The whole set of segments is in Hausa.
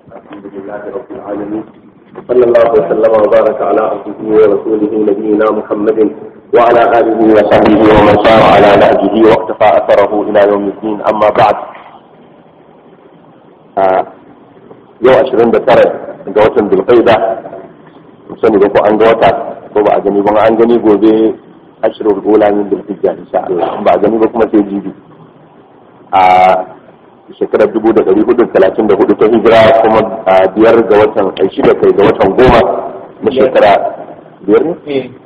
الحمد لله رب العالمين صلى الله وسلم وبارك على عبده ورسوله نبينا محمد وعلى اله وصحبه ومن سار على نهجه واقتفى اثره الى يوم الدين اما بعد yau ashirin da tara ga watan dulkaida sani ba ko an ga wata ko ba a gani ba an gani gobe ashirin gola min dulhijja insha Allah ba a gani ba kuma sai jibi a shekarar dubu da ɗari hudu talatin da hudu ta hijira kuma biyar ga watan ai shida kai ga watan goma na shekara biyar ne?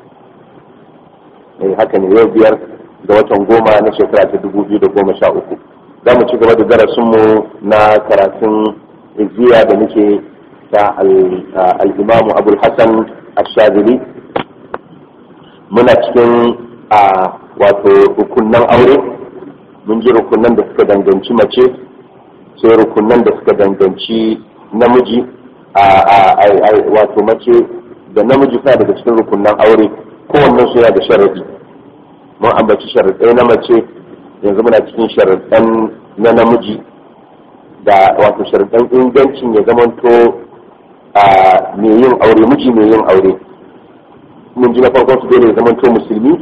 eh haka ne yau biyar ga watan goma na shekara ta dubu biyu da goma sha uku za mu ci gaba da darasinmu na karatun izziya da muke ta al'imamu abul hassan ashadili muna cikin a wato rukunan aure mun ji rukunan da suka danganci mace sai rukunan da suka danganci namiji a wato mace da namiji sa daga cikin rukunan aure kowannen su yana da sharadi mun ambaci sharaɗai na mace yanzu muna cikin sharaɗan na namiji da wato sharaɗan ingancin ya zamanto a mai yin aure miji mai yin aure mun ji na farkon su dole ya zamanto musulmi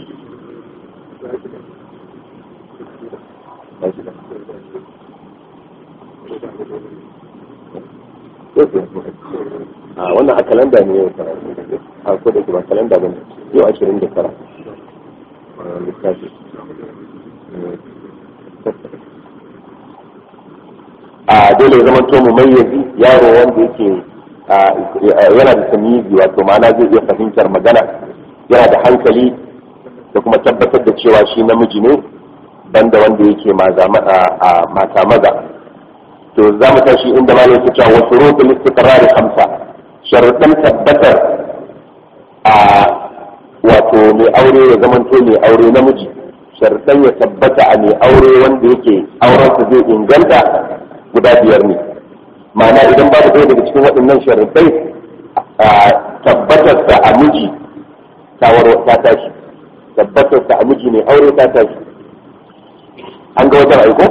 a wannan a kalanda ne yau a ko da ba kalanda ba ne yau ashirin da tara littafi a dole ya zama to mu mayyazi yaro wanda yake yana da tamizi wato ma'ana zai iya fahimtar magana yana da hankali da kuma tabbatar da cewa shi namiji ne banda wanda yake mata maza to za mu tashi inda ma yake cewa wasu rukun istiqrar khamsa sharuɗan tabbatar a wato mai aure ya zamanto mai aure namiji sharuɗan ya tabbata a mai aure wanda yake aurensa zai inganta guda biyar ne ma'ana idan babu ɗaya daga cikin waɗannan sharuɗai tabbatarsa a miji ta tashi tabbatarsa a miji mai aure ta tashi an ga wajen aiko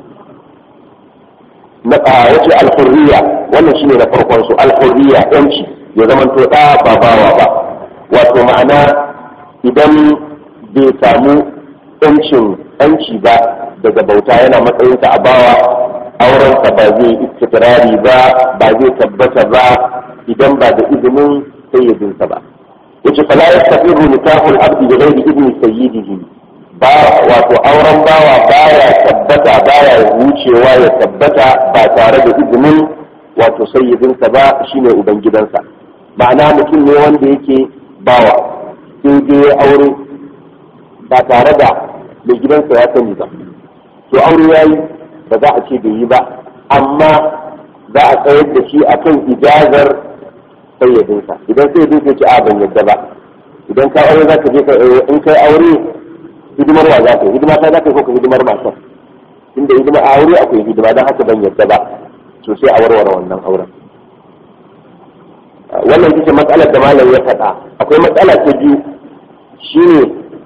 na yace alhurriya wannan shine na farkon su alhurriya yanci ya zamanto da ba bawa ba wato ma'ana idan bai samu yancin yanci ba daga bauta yana matsayinsa a bawa aurensa ba zai istikrari ba ba zai tabbata ba idan ba da izinin sayyidinsa ba yace fala yastaqiru nikahul abdi bi ghairi idni sayyidihi ba wato auren bawa baya tabbata baya wucewa ya tabbata ba tare da izinin wato sayyidinsa ba shine ubangidansa ma'ana mutum ne wanda yake bawa sai dai ya aure ba tare da mai gidansa ya sani ba to aure yayi ba za a ce bai yi ba amma za a tsayar da shi akan ijazar sayyidinsa idan sayyidinsa ce a ban yadda ba idan ka aure za ka je in kai aure hidimar wa za ka yi hidima ta za ka yi ko hidimar matar inda hidima a aure akwai hidima don haka ban yadda ba to sai a warware wannan auren wannan ita ce matsalar da malam ya faɗa akwai matsala ta biyu shine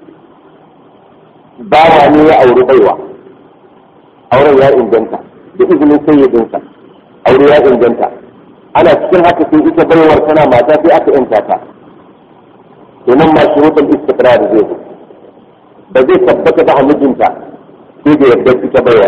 bawa ne ya auri baiwa auren ya inganta da izinin sayyidinsa aure ya inganta ana cikin haka sai ita baiwar tana mata sai aka yanta ta to nan ma shuruɗin istiqrar zai zo ba zai tabbata ba a mijinta sai da yardar ita baiwa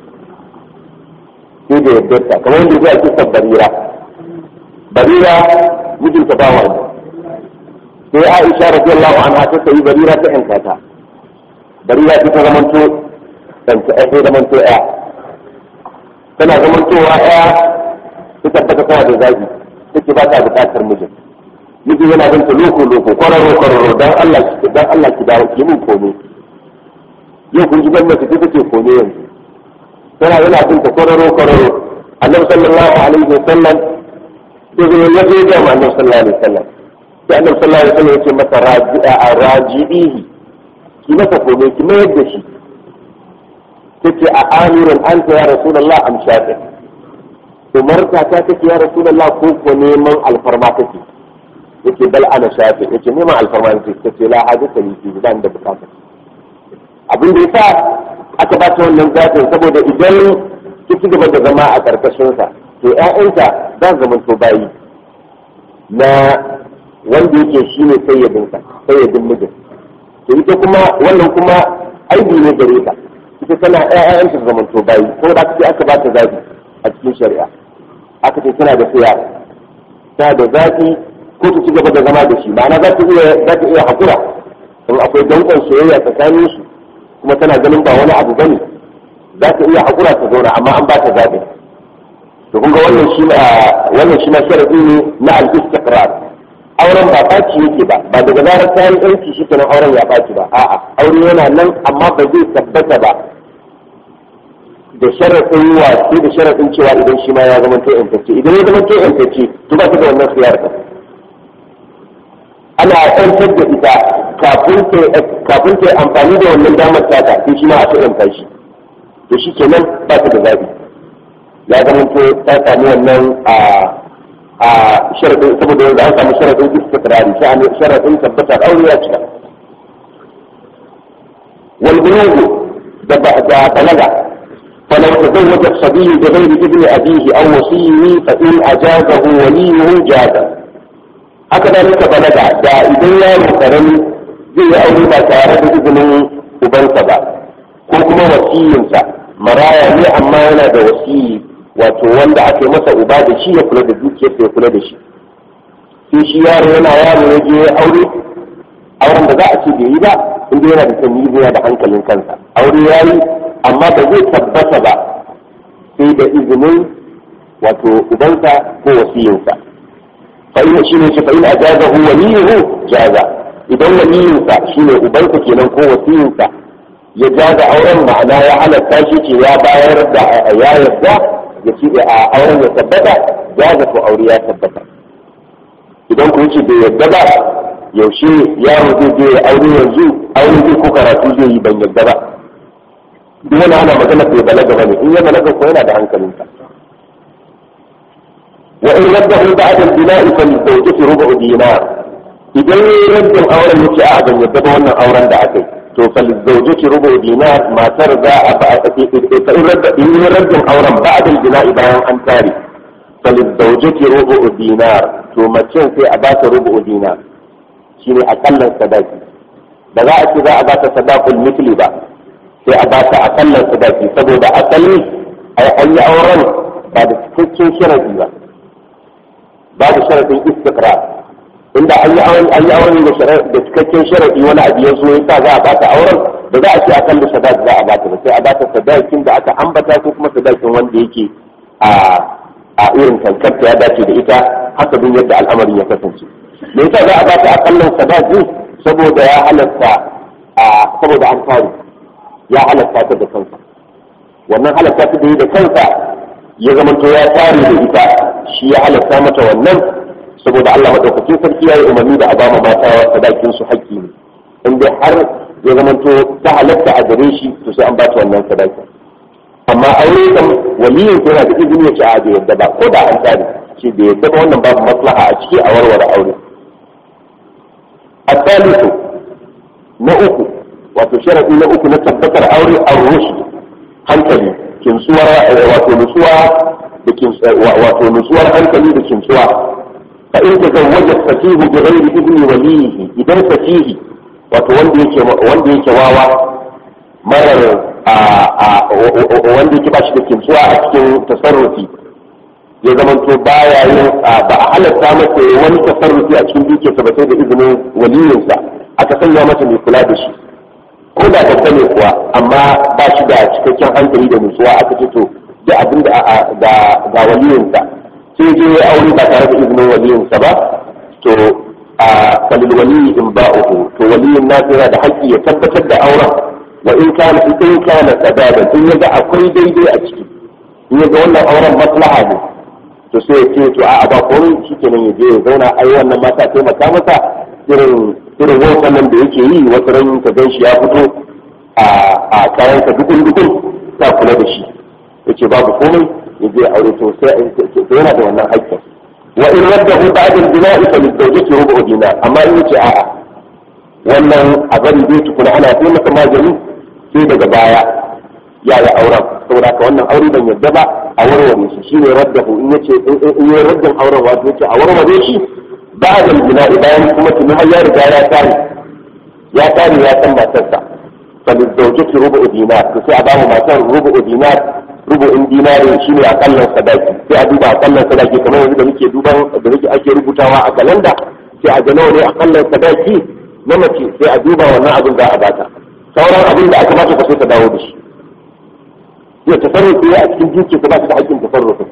sai da yardar ta kamar yadda zai ake barira barira mijinta ba wani sai aisha radiyallahu anha ta sayi barira ta yanka ta barira ta zamanto ɗanta ɗaya zamanto ɗaya tana zamantowa ɗaya ta tabbata tana da zagi take ba ta buƙatar mijin mijin yana bin ta loko loko kwararo kwararo dan Allah ki dan Allah ki dawo ki mun komai yau kun ji gwamnati ta take kone yanzu tana yana bin ta kwararo kwararo annabi sallallahu alaihi wasallam sai zai ya zo ga annabi sallallahu alaihi wasallam sai annabi sallallahu alaihi wasallam ya ce masa raji'a raji'ihi ki masa kome ki mayar da shi tace a amirin anta ya rasulullah am shafi umarta ta take ya rasulullah ko ko neman alfarma take yace bal ana shafi yace neman alfarma take tace la hadisa li fi ban da bukata abin da yasa aka ba ta wannan zatin saboda idan ki ci gaba da zama a karkashin sa to ƴaƴanta za su zama to bayi na wanda yake shi ne sayyadinsa sayyadin mijin to ita kuma wannan kuma aibi ne gare ta ita tana ƴaƴan ta zaman to bayi ko da aka ce aka ba ta zabi a cikin shari'a aka ce tana da siya tana da zabi ko ta ci gaba da zama da shi ma'ana za ta iya za ta iya hakura in akwai dankon soyayya tsakanin su kuma tana ganin ba wani abu bane za ta iya hakura ta zauna amma an ba ta zabi to kun ga wannan shi na wannan shi na sharadi ne na al-istiqrar auren ba ɓaci yake ba ba daga zarar ta yi yanki shi kenan auren ya ɓaci ba a'a aure yana nan amma ba zai tabbata ba da sharaɗin wasu da sharaɗin cewa idan shi ma ya zama to yantacce idan ya zama to yantacce to ba ta da wannan khiyar ka ana yantar da ita kafin ta yi amfani da wannan damar tata sai shi ma a ta yanta shi to shi kenan ba ta da zabi ya zama to ta sami wannan a a sharadin saboda yanzu an samu sharadin istiqrari sha'ani sharadin tabbatar aure ya cika wal bulugu da da balaga فلو تزوج الصبي بغير ابن أبيه أو وصيه فإن أجازه وليه جاز هكذا بلغ دا إذن يا مكرم زي أولي ما تارد إذن أبنسا با كوكما وصيينسا مرايا لي أما أنا دا وصيي wato wanda aka yi masa uba da shi ya kula da dukiyarsa ya kula da shi sai shi yaro yana yaro ya je aure auren da za a ce bai yi ba inda yana da sanyi yana da hankalin kansa aure ya yi amma ba zai tabbata ba sai da izinin wato ubansa ko wasiyinsa fa'ina shi ne shi fa'ina ajazahu waliyuhu jaza idan waliyinsa shine ubansa kenan ko wasiyinsa ya jaza auren ma'ana ya halatta shi ce ya bayar da ya yarda ya ce a auren ya tabbata jaza ko aure ya tabbata idan ku ce bai yarda ba yaushe yaro zai je ya aure yanzu aure zai ko karatu zai yi ban yarda ba duk wani ana magana bai balaga bane in ya balaga ko yana da hankalinsa wa in raddahu ba'da al-bina'i fa zawjati rubu dinar idan yayi raddin auren yace a ban yadda ba wannan auren da aka yi to fa zawjati rubu dinar matar za a ba fa in radda in yayi raddin auren ba'da al-bina'i bayan an tare fa zawjati rubu dinar to mace sai a ba ta rubu dinar shine akallan sadaki ba za a ce za a ba ta sadaqul mithli ba sai a bata akallan sadaki saboda asali ai an yi auren ba da cikakken sharadi ba ba da sharadin istiqrar inda an yi auren an yi auren da cikakken sharadi wani abu ya zo ya sa za a bata auren da za a ce akallan sadaki za a bata ba sai a bata sadakin da aka ambata ko kuma sadakin wanda yake a a irin kankarta ya dace da ita haka bin yadda al'amarin ya kasance me yasa za a bata akallan sadaki saboda ya halatta saboda an kare ya halatta ta da kansa wannan halatta ta da yi da kansa ya zamanto ya tare da ita shi ya halatta mata wannan saboda Allah madaukakin sarki ya yi umarni da a ba mata sadakin su haƙƙi ne in dai har ya zamanto ta halatta a gare shi to sai an ba ta wannan sadakin amma aure kan waliyin yana da izini ya ce a bai yadda ba ko da an tare ce bai yadda ba wannan babu maslaha a ciki a warware aure الثالث نأكل wato sharaɗi na uku na tabbatar aure a rushd hankali kinsuwar wato nutsuwa da wato nutsuwar hankali da kinsuwa fa in tazawwaja fatihu bi ghairi ibni walihi idan fatihi wato wanda yake wanda yake wawa marar wanda yake ba shi da kinsuwa a cikin tasarrufi ya zamanto baya yin ba a halatta masa wani tasarrufi a cikin dukiyarsa ba sai da izinin waliyinsa aka sanya masa mai kula da shi ko da babba ne kuwa amma ba shi da cikakken hankali da nutsuwa aka ce to da abin da ga waliyinsa sai je ya aure ba tare da izinin waliyinsa ba to a falil waliyi in ba uku to waliyin nasu yana da haƙƙi ya tabbatar da auren wa in kana in kana tsadadan in yaga akwai daidai a ciki in yaga wannan auren maslaha ne to sai ya ce to a'a ba komai shikenan ya je ya zauna ai wannan mata taimaka masa irin irin wancan nan da yake yi wata ran ka gan shi ya fito a kayan ka dukun dukun ta kula da shi yace babu komai ya je aure to sai yana da wannan haƙƙin wa in raddahu ba'da al-bina'i fa lizawjati rubu dinar amma in yace a'a wannan a bari zai tukuna ana sai masa magani sai daga baya ya yi auren saboda haka wannan aure ban yadda ba a warware shi shine raddahu in yace in yi raddin auren wato yace a warware shi ba da gina bayan kuma tuni har ya riga ya tare ya tare ya san matarsa fa da zaujati rubu dinar to sai a ba mu matar rubu dinar rubu in dinari shine akallan sadaki sai a duba akallan sadaki kamar yanzu da muke duban da muke ake rubutawa a kalanda sai a ga nawa ne akallan sadaki na mace sai a duba wannan abin za a bata sauran abin da aka bata ka sai ta dawo da shi ya tasarrufi a cikin duki ka ba ta da hakkin tasarrufi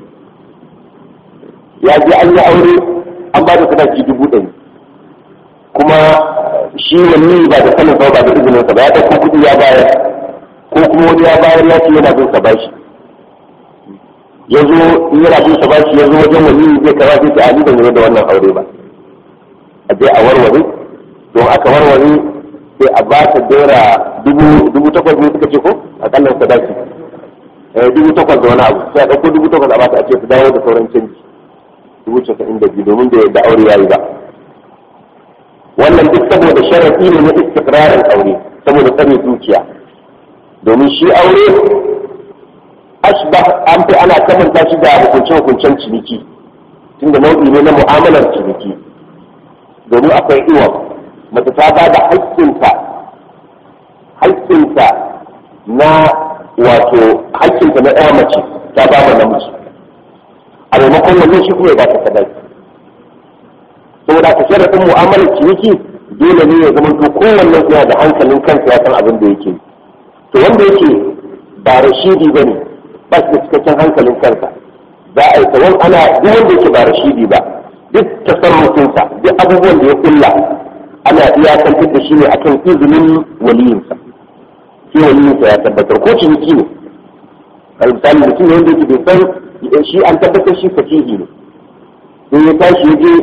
ya je an yi aure an ba da sadaki dubu ɗari kuma shi wani ba da sanin ba ba da izinin sa ba ya ɗauko kuɗi ya bayar ko kuma wani ya bayar ya ce yana bin sa bashi ya zo in yana bin sa bashi ya zo wajen wani zai kaza sai ta ali ban da wannan aure ba a je a warware don aka warware sai a ba ta dora dubu takwas ne suka ce ko a kallon sadaki dubu takwas da wani abu sai a ɗauko dubu takwas a ba ta a ce su dawo da sauran canji dubu casa'in da biyu domin da aure ya yi ba wannan duk saboda sharaɗi ne na istikrarin aure saboda tsare dukiya domin shi aure ashbah an fi ana kamanta shi da hukunce hukuncen ciniki tunda nau'i ne na mu'amalar ciniki domin akwai iwa mace ta ba da haƙƙinta haƙƙinta na wato haƙƙinta na ɗaya mace ta ba da namiji a maimakon wannan shi kuma ya ba ta sadaki saboda ka sharaɗin mu'amalar ciniki dole ne ya zama to kowanne yana da hankalin kansa ya san abin da yake to wanda yake ba rashidi ba ne ba shi da cikakken hankalin kansa za a yi tsawon ana duk wanda yake ba rashidi ba duk tasarrufinsa duk abubuwan da ya kulla ana iyakantar da shi ne akan izinin waliyinsa sai waliyinsa ya tabbatar ko ciniki ne misali mutum ne wanda yake bai san shi an tabbatar shi fasihi ne sai ya tashi ya je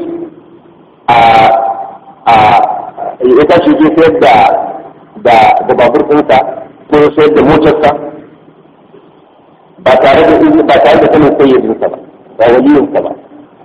a ya tashi je sayar da da da babur ɗinsa ko ya sayar da motarsa ba tare da izini ba tare da sanin sayyidinsa ba ba waliyinsa ba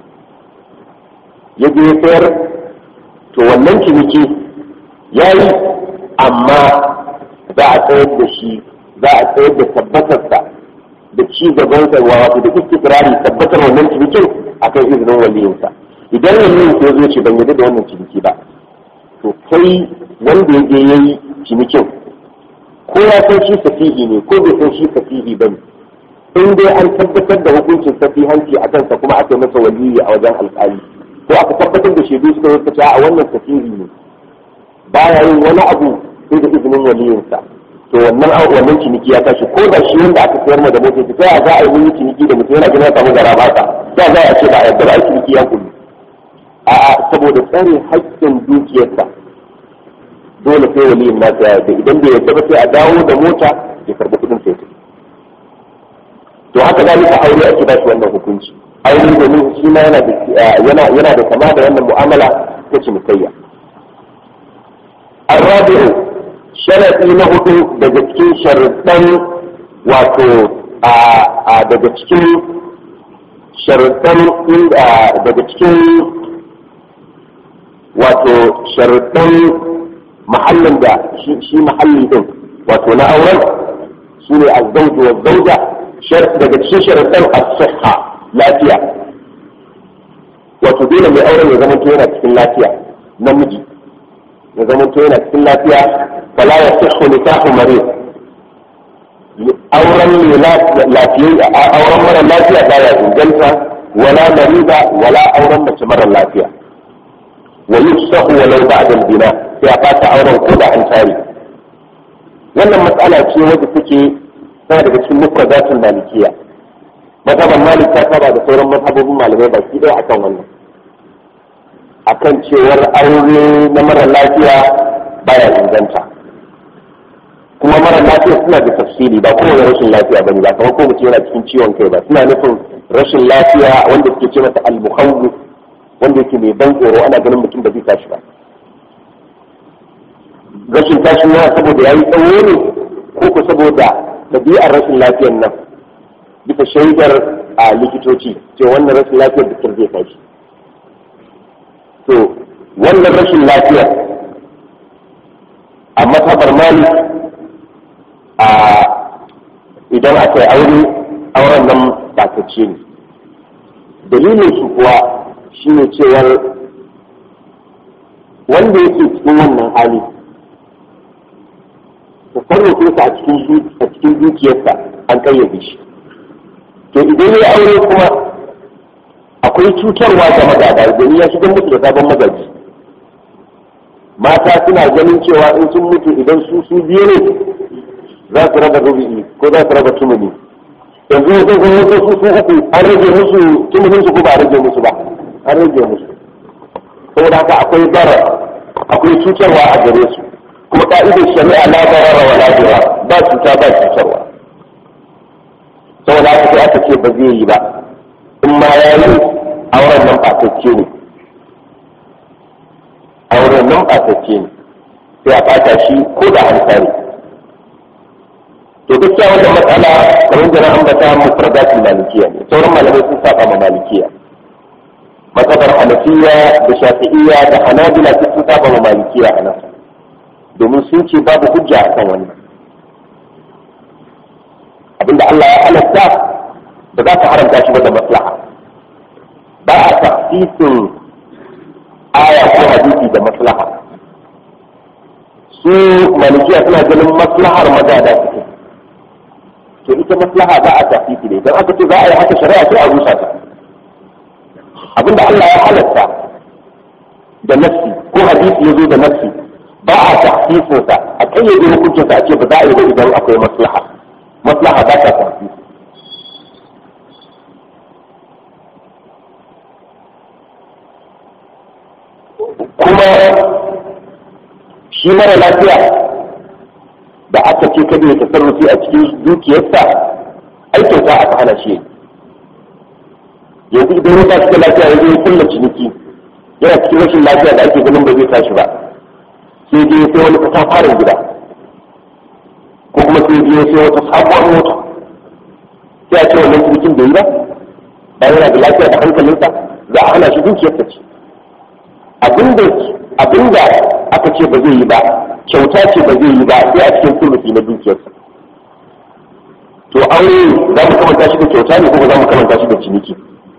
ya je ya sayar to wannan ciniki ya yi amma za a tsayar da shi za a tsayar da tabbatarsa da ci gaban sa wato da istikrari tabbatar wannan cinikin akan izinin waliyinsa idan waliyin ya zo ce ban yadda da wannan ciniki ba to kai wanda ya je yayi cinikin ko ya san shi safihi ne ko bai san shi safihi bane in dai an tabbatar da hukuncin safihanci a kansa kuma aka masa waliyi a wajen alƙali ko aka tabbatar da shaidu suka yi a wannan safihi ne baya yin wani abu sai da izinin waliyinsa to wannan wannan ciniki ya tashi ko da shi wanda aka sayar ma da motoci sai a za a yi wani ciniki da mutum yana gina samu gara ba ta sai za a ce ba a yarda ba a ciniki ya kullu a'a saboda tsare haƙƙin dukiyarsa dole sai waliyin nasa ya yarda idan bai yarda ba sai a dawo da mota ya karɓi kuɗin sai ta to haka zalika aure ake ba shi wannan hukunci aure domin shi ma yana da yana yana da kama da wannan mu'amala ta cinikayya الرابع sharaɗi na hudu daga cikin sharuɗan wato daga cikin sharuɗan daga cikin wato sharuɗan mahallin da shi mahalli ɗin wato na auren su ne azzauju wa zauja daga cikin sharuɗan as-sihha lafiya wato dole mai auren ya zama yana cikin lafiya namiji ya zama yana cikin lafiya فلا يصح نكاح مريض auren mai lafiya auren mara lafiya baya inganta wala marida wala auren mace mara lafiya wa yufsahu walau ba'da al-bina sai a fata auren ko da an tare wannan matsala ce wadda take tana daga cikin mufradatul malikiya mazhaban malik ta saba da sauran mazhabobin malamai baki ɗaya akan wannan akan cewar aure na mara lafiya baya inganta kuma mara lafiya suna da tafsiri ba kowane rashin lafiya bane ba kamar ko mutum yana cikin ciwon kai ba suna nufin rashin lafiya wanda suke ce masa al-muhawwi wanda yake mai ban tsoro ana ganin mutum ba zai tashi ba rashin tashi yana saboda yayi tsawo ne ko ko saboda ɗabi'ar rashin lafiyar nan bisa shaidar a likitoci ce wannan rashin lafiyar da zai tashi to wannan rashin lafiyar a matabar malik a idan aka yi aure auren nan batacce ne dalilin su kuwa shine cewar wanda yake cikin wannan hali tasarrufinsa a cikin a cikin dukiyarsa an kayyade shi to idan ya aure kuma akwai cutarwa ga magada domin ya shigar musu da sabon magaji mata suna ganin cewa in sun mutu idan su su biyu ne za su raba rubi'i ko za su raba tumuni yanzu wasu sun mutu su su uku an rage musu tumunin su ko ba a rage musu ba an rage musu saboda haka akwai bara akwai cutarwa a gare su kuma ka'idar shari'a la barara wa la ba cuta ba cutarwa saboda haka sai aka ce ba zai yi ba in ma ya yi auren nan ɓatacce ne auren nan ɓatacce ne sai a ɓata shi ko da an sani to gaskiya wannan matsala kamar da na ambata mufradatul malikiya ne sauran malamai sun saba ma malikiya matsabar hanafiya da shafi'iyya da hanabila sun saba ma malikiya a nan domin sun ce babu hujja a kan wannan abinda Allah ya halatta ba za ka haramta shi ba da maslaha ba a tafsirin aya ko hadisi da maslaha su malikiya suna ganin maslahar magada suke to ita maslaha ba a tafsiri ne don aka ce za a yi haka shari'a sai a rusa ta abinda Allah ya halatta da nafsi ko hadisi ya zo da nafsi ba a tafsirinsa a kayyade hukuncinsa a ce ba za a yi ba idan akwai maslaha maslaha ba ta tafsiri kuma shi mara lafiya da aka ce kada ya tasarrufi a cikin dukiyarsa aikin sa aka hana shi yanzu idan ya tashi da lafiya ya ya kulla ciniki yana cikin rashin lafiya da ake ganin ba zai tashi ba sai dai sai wani katafaren gida ko kuma sai dai sai wata sabuwar mota sai a ce wannan cinikin bai yi ba bayan yana da lafiya da hankalinsa za a hana shi dukiyarsa ce abinda aka ce ba zai yi ba kyauta ce ba zai yi ba sai a cikin sulusi na dukiyarsa to aure za mu kamanta shi da kyauta ne kuma za mu kamanta shi da ciniki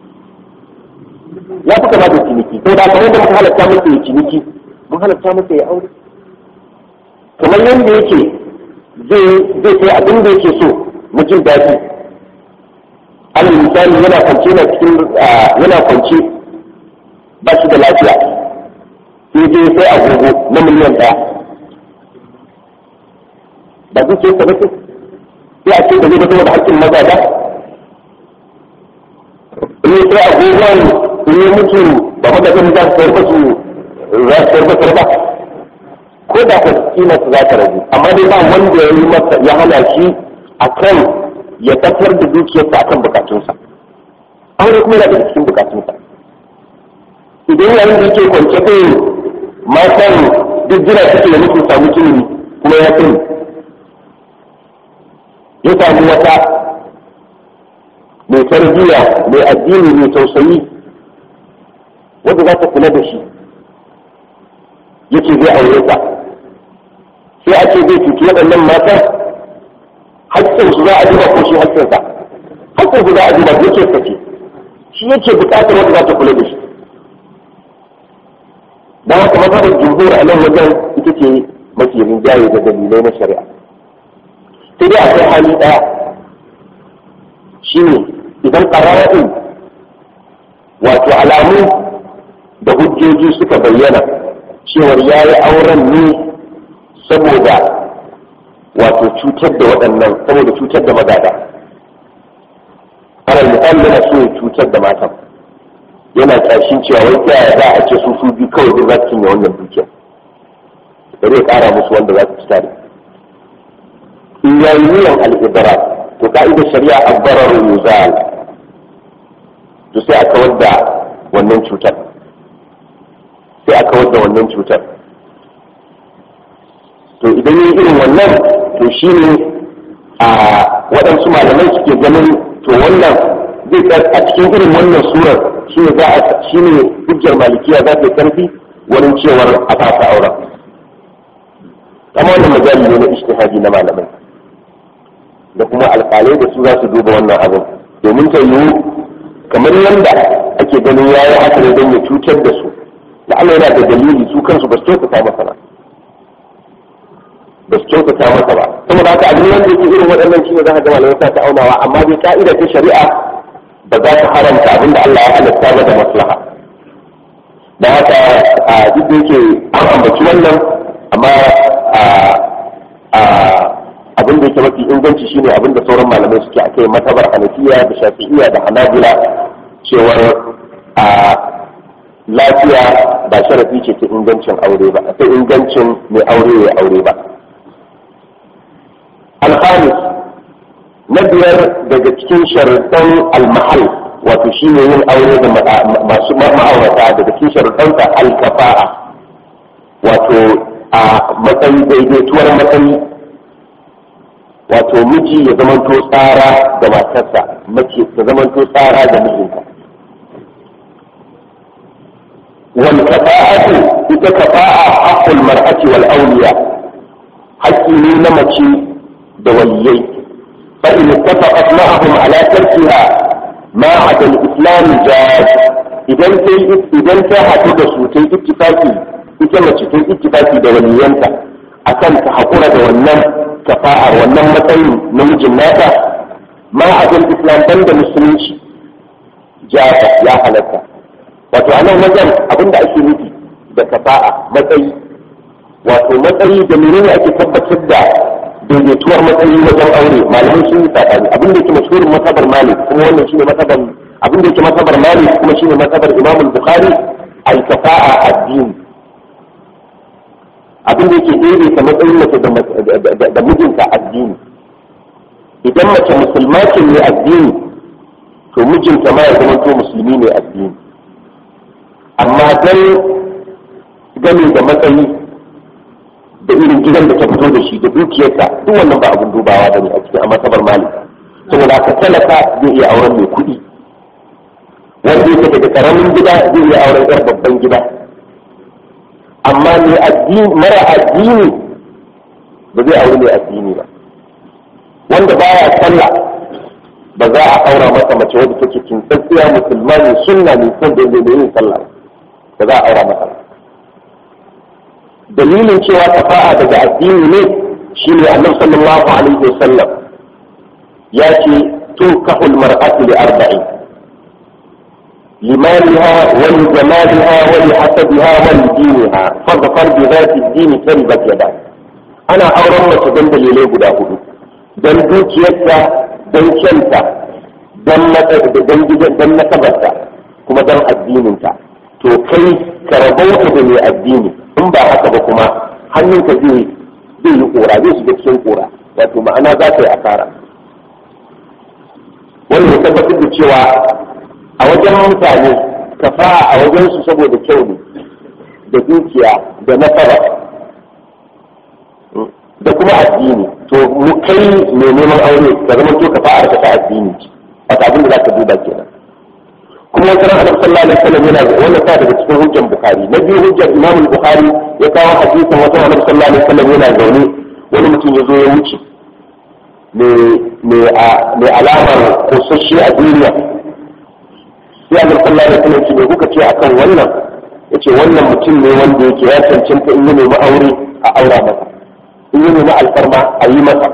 ya fi kama da ciniki to da kamar da muka halatta masa ya ciniki mun halatta masa ya aure kamar yadda yake zai zai sai abin da yake so na jin daɗi alal misali yana kwance na cikin yana kwance ba shi da lafiya sai dai sai agogo na miliyan ɗaya ba zai ce ka nufin sai a ce da zai da saboda hakkin maza ba in sai agogon in yi mutu ba kuma zai za su sayar su za su sayar basar ba ko da ka kima su za ta ragu amma dai ba wanda ya yi masa ya hana shi a kan ya tafiyar da dukiyarsa akan bukatunsa aure kuma yana da cikin bukatunsa idan yayin da yake kwance kai matan duk jira suke da nufin samu ilimi kuma ya sani ya samu wata mai tarbiyya mai addini mai tausayi wanda za ta kula da shi yake zai aure ta sai ake zai cuci waɗannan matan haƙƙin su za a duba ko shi haƙƙinsa haƙƙin su za a duba yake sace shi yake buƙatar wanda za ta kula da shi da haka mazhabar jumhur a nan wajen ita ce mafi rinjaye da dalilai na shari'a sai dai akwai hali ɗaya shine idan ƙara'in wato alamu da hujjoji suka bayyana cewar ya yi auren ne saboda wato cutar da waɗannan saboda cutar da magada alal misali yana so ya cutar da matan yana ƙarshen cewa wai ta yaya za a ce su su biyu kawai duk za su cinye wannan dukiya da zai ƙara musu wanda za su ci tare in ya yi niyan al'ibara to ka'idar shari'a abbarar yuzal to sai a kawar da wannan cutar sai a kawar da wannan cutar to idan yi irin wannan to shi ne a waɗansu malamai suke ganin to wannan zai a cikin irin wannan surar shi ne za a shi ne hujjar malikiya za ta karfi wurin cewar a fasa auren kama wannan majali ne na ishtihadi na malamai da kuma alƙalai da su za su duba wannan abin domin ta yiwu kamar yadda ake ganin ya yi haka ne don ya cutar da su da Allah yana da dalili su kansu ba su kyautata masa ba ba su kyautata masa ba saboda haka abin wanda yake irin waɗannan shi ne za ka ga malamai sa ta aunawa amma dai ka'ida ta shari'a ba za ta haramta abin da Allah ya halatta ba da maslaha da haka a duk da yake an ambaci wannan amma abin da yake mafi inganci shine abin da sauran malamai suke a kai matabar hanafiya da shafi'iya da hanabila cewar a lafiya ba sharafi ce ta ingancin aure ba ta ingancin mai aure ya aure ba alhamis na biyar daga cikin sharuɗan almahal wato shi ne yin aure da masu ma'aurata daga cikin sharuɗansa alkafa'a wato a matsayi daidaituwar matsayi wato miji ya zamanto tsara da matarsa mace ta zamanto tsara da mijinta wal kafa'atu ita kafa'a haqqul mar'ati wal awliya haƙƙi ne na mace da waliyai fa in ittafaqat ma'ahum ala tarkiha ma 'ada al-islam jaz idan sai idan ta haɗu da su ta ittifaki ita mace ta ittifaki da waliyanta akan ta haƙura da wannan kafa'ar wannan matsayin namijin nata ma abin islam ban da musulunci jata ya halatta wato a nan wajen abin da ake nufi da kafa'a matsayi wato matsayi da menene ake tabbatar da daidaituwar matsayi wajen aure malamai sun yi tsakani abin da yake mashhurin masabar malik kuma wannan shine masabar abin da yake masabar malik kuma shine masabar imam bukhari al kafa'a addini abin da yake daidaita matsayin mace da mijinta addini idan mace musulma ce ne addini to mijinta ma ya zama to musulmi ne addini amma dan gane da matsayi da irin gidan da ta fito da shi da dukiyarta duk wannan ba abin dubawa bane a cikin a masabar malik saboda ka talaka zai iya auren mai kuɗi wanda yake daga karamin gida zai iya auren yar babban gida amma mai addini mara addini ba zai aure mai addini ba wanda baya sallah ba za a aura masa mace wadda take kintatsiya musulma ne sunna ne son da mai yin sallah ba za a aura masa dalilin cewa tafa'a daga addini ne shine annabi sallallahu alaihi wasallam ya ce tunkahul mar'atu li arba'in لمالها ولجمالها ولحسبها ولدينها فاظفر بذات الدين تربت يداك ana auren mace don dalilai guda hudu don dukiyarta don kyanta don nasabarta kuma don addininta to kai ka rabauta da mai addini in ba haka ba kuma hannunka zai zai yi kora zai shiga cikin kora wato ma'ana za ka yi asara wanda ya tabbatar da cewa a wajen mutane kafa a wajen su saboda kyau ne da dukiya da nasara da kuma addini to mu kai mai neman aure ka zama to kafa a ta addini a abin da za ka duba kenan kuma wata ran annabi sallallahu alaihi wasallam yana wannan ta daga cikin hujjar bukhari na biyu hujjar imam bukhari ya kawo hadisin wata annabi sallallahu alaihi wasallam yana zaune wani mutum ya zo ya wuce mai alamar kosashi a duniya sai annabi sallallahu alaihi wasallam ce kuka ce akan wannan yace wannan mutum ne wanda yake ya cancanta in yi nemi aure a aura masa in yi nemi alfarma a yi masa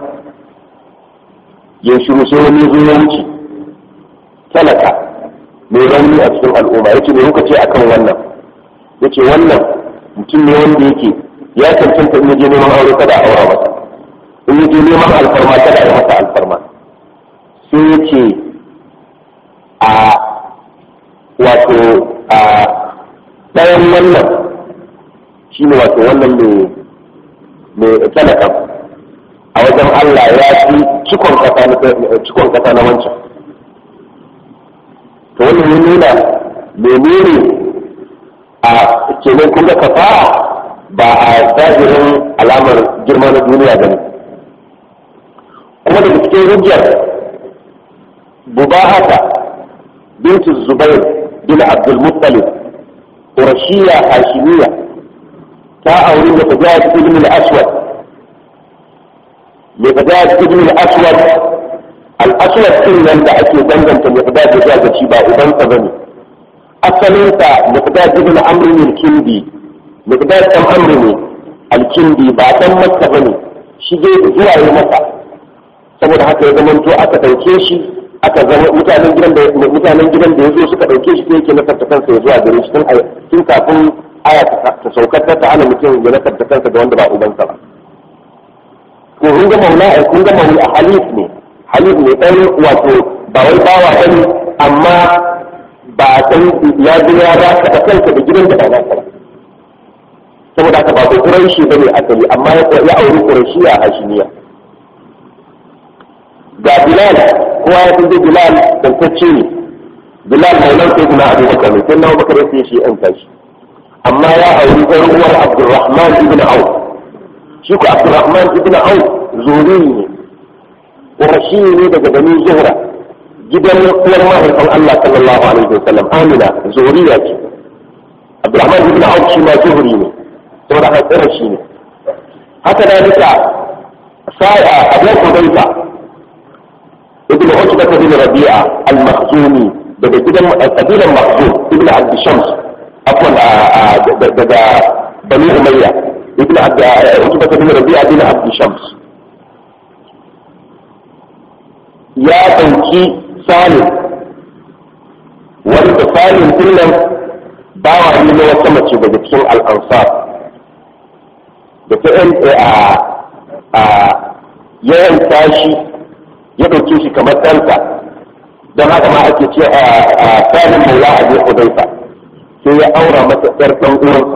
ya shiru sai wani zo ya wuce talaka mai rauni a cikin al'umma yace me kuka ce akan wannan yace wannan mutum ne wanda yake ya cancanta in je neman aure kada a aura masa in je neman alfarma kada a yi masa alfarma sai yace a wato a ɗayan wannan shi ne wato wannan mai talaka a wajen Allah ya fi cikon kasa na wancan to wannan ya nuna menene a kenan kuma kafa ba a zahirin alamar girma na duniya ba ne kuma daga cikin hujjar bubahata bintu zubair bin abdulmuttalib قرشية هاشمية تا أولين تجاهد ابن الأسود miqdad ibn al-aswad al-aswad din nan da ake danganta miqdad da zuwa ga shi ba ubansa bane asalinsa miqdad ibn amr al-kindi miqdad dan amr ne al-kindi ba dan makka bane shi dai zuwa yi masa saboda haka ya zama to aka dauke shi aka zama mutanen gidan da mutanen gidan da yazo suka dauke shi yake na karta kansa ya zuwa gare shi tun kafin aya ta saukar ta ta'ala mutum ya na karta kansa da wanda ba ubansa ba ko kun ga maula ai kun ga maula halif ne halif ne dan wato ba wai bawa bane amma ba san ya zo ya ba ka kansa da gidan da ba za ka ba saboda haka ba ko quraishi bane asali amma ya auri quraishi a hashimiya ga bilal kowa ya tunje bilal dantacce ne bilal mai nan sai kuma abu bakar ne sai na bakar ya sai shi yan tashi amma ya auri ɗan uwar abdurrahman ibn auf shi ko abdurrahman ibn auf zuri ne qurashi ne daga bani zuhra gidan uwar mahaifin Allah sallallahu alaihi wasallam amina zuriya ce abdurrahman ibn auf shi ma zuhri ne saboda haka qurashi ne haka da nika sa'a abu hudayfa ابن عتبة بن ربيعة المخزومي daga gidan kabilan Makhzum ibn Abd Shams afwan daga Bani Umayya ibn Abd Utbah bin Rabi'a bin Abd Shams ya dauki Salim wanda Salim kullum bawa ne na wata mace daga cikin al-Ansar da ta a yawan tashi ya ɗauke shi kamar ɗansa don haka ma ake ce a tsarin maula a bai hudaifa sai ya aura masa ɗar ɗan uwansa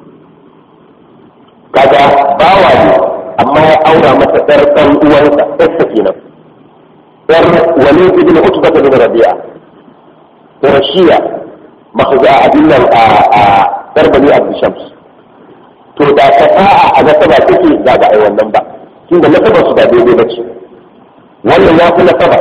kaga bawa ne amma ya aura masa ɗar ɗan uwansa ɗarsa kenan ɗar wani ibn utba da bin rabi'a rashiya makhza abin nan a ɗar bani abdu shams to da ta fa'a a nasaba take da ba a yi wannan ba tunda nasabar su da daidai ba ce wannan ya fi nasaba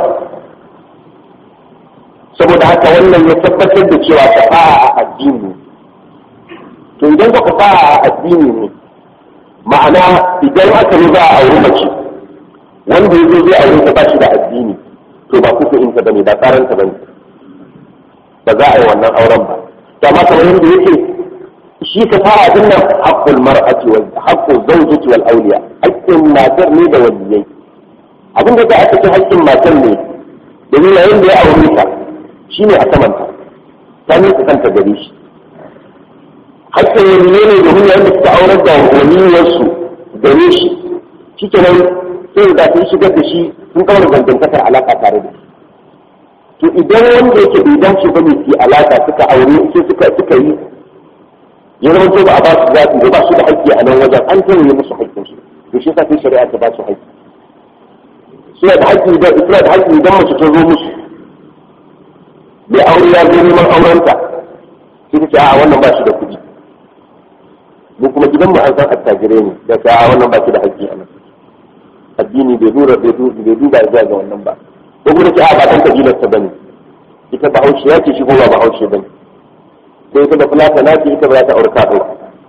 saboda haka wannan ya tabbatar da cewa fasaha a addini to idan ka fasaha a addini ne ma'ana idan aka yi za a auri mace wanda ya zo zai aure ta ba shi da addini to ba kuka in ta bane ba tsaran ta bane ba za a yi wannan auren ba to amma kamar yadda yake shi ka fara din nan haqqul mar'ati wal haqqul zawjati wal awliya haqqin matar ne da waliyai abin da aka ce haƙƙin matan ne domin yayin da ya aure ta shi ne a samanta ta nisa kanta gare shi haƙƙin wani ne domin yayin da suka aurar da waliyarsu gare shi shi kenan sai da sun shigar da shi sun kawar dangantakar alaƙa tare da shi to idan wanda yake bai dace ba ne su alaƙa suka aure sai suka suka yi ya zama to ba a ba su zaɓi ba su da haƙƙi a nan wajen an tauye musu haƙƙinsu to shi sa sai shari'a ta ba su haƙƙi suna da haƙƙi da suna da haƙƙi idan mace ta zo musu bai aure ya zo neman aurenta sai ta ce a wannan ba shi da kuɗi mu kuma gidan mu an san attajirai ne da ta a wannan ba shi da haƙƙi a nan addini bai dura bai duba zuwa ga wannan ba ko kuma ce a ba dan kabilar ta bane ita ba haushe ya ce shi ko ba ba haushe bane sai ita da fulata na ce ita ba za ta aure kafin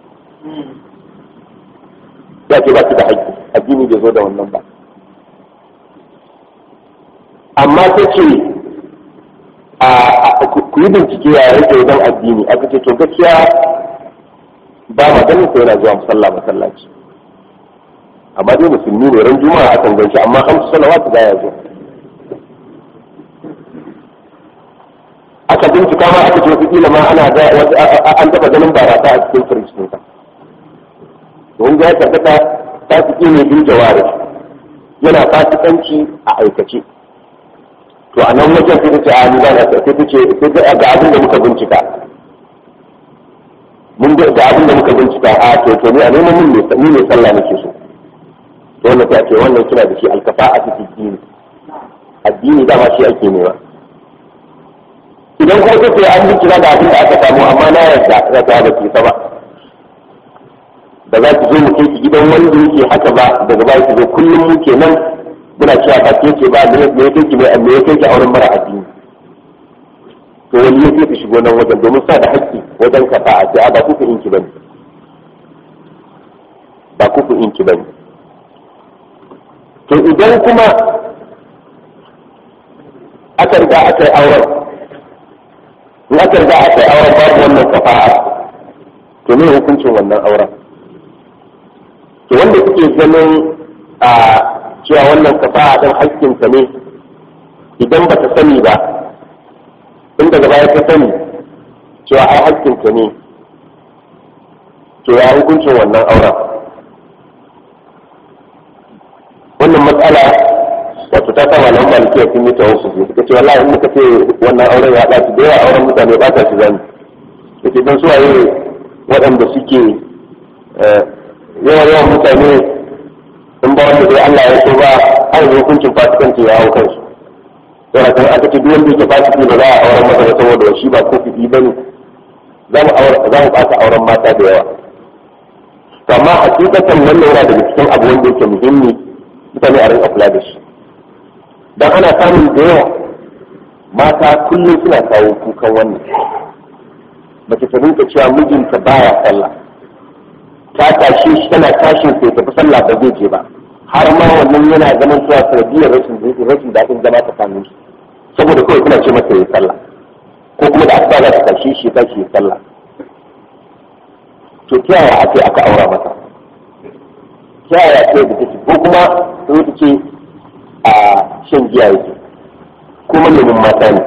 ya ce ba shi da haƙƙi addini bai zo da wannan ba amma ta ce a ku yi bincike ya rage wajen addini aka ce to gaskiya ba ma ganin ko yana zuwa musalla masallaci amma dai musulmi ne ran juma'a akan ganshi amma hamsu salawatu ba ya zo aka bincika ma aka ce wata kila ma ana ga an taba ganin barata a cikin firistin ka don ga ya tabbata ta fi ne bin jawari yana fasikanci a aikace to a nan wajen sai ta ce a ni ba na sai ta ce sai ga abin da muka bincika mun ga abin da muka bincika a to to ni a neman mun ne ni ne sallah nake so to wannan ta ce wannan kina da shi alkafa a cikin dini addini dama shi ake nema idan kuma ta ce an bincika da abin da aka samu amma na yarda za ta ba ki ba da za ki zo mu kai ki gidan wanda yake haka ba daga baya ki zo kullum mu kenan muna cewa ba ke ce ba me ya kai ki me ya kai ki auren mara addini to wani ya kai ki shigo nan wajen domin sa da haƙƙi wajen kafa a ce a ba kuku inki bane ba kuku inki bane to to idan kuma aka riga aka yi auren in aka riga aka yi auren babu wannan kafa'a to ne hukuncin wannan auren to wanda suke ganin a cewa wannan kafa'a ɗin hakkinka ne idan ba ta sani ba in daga baya ta sani cewa ai hakkinka ne to ya hukuncin wannan auren wannan matsala wato ta sa malaman malikiya sun yi ta wasu su suka ce wallahi in muka ce wannan auren ya ɓaci da yawa auren mutane ba ta shi zani yake don su waye waɗanda suke yawan yawan mutane in ba wanda dai Allah ya so ba an yi hukuncin fasikanci ya hau kansu yana kan aka ce duk wanda yake fasiki ba za a auren masa ba saboda shi ba ko fiti bane za mu za mu ɓata auren mata da yawa amma hakikatan wannan yana daga cikin abu wanda yake muhimmi mutane a rinka kula da shi dan ana samun da yawa mata kullum suna kawo kukan wannan mace ta rinka cewa mijinta baya sallah ta tashi shi tana tashin sai tafi sallah ba zai je ba har ma wannan yana zaman cewa sanadiyar rashin rashin daɗin zama tsakanin su saboda kawai kuna ce masa ya sallah ko kuma da asuba za ta tashi shi ta shi ya sallah to ta yaya ake aka aura masa ta yaya ce da take ko kuma sai ta ce a shan giya yake ko malamin mata ne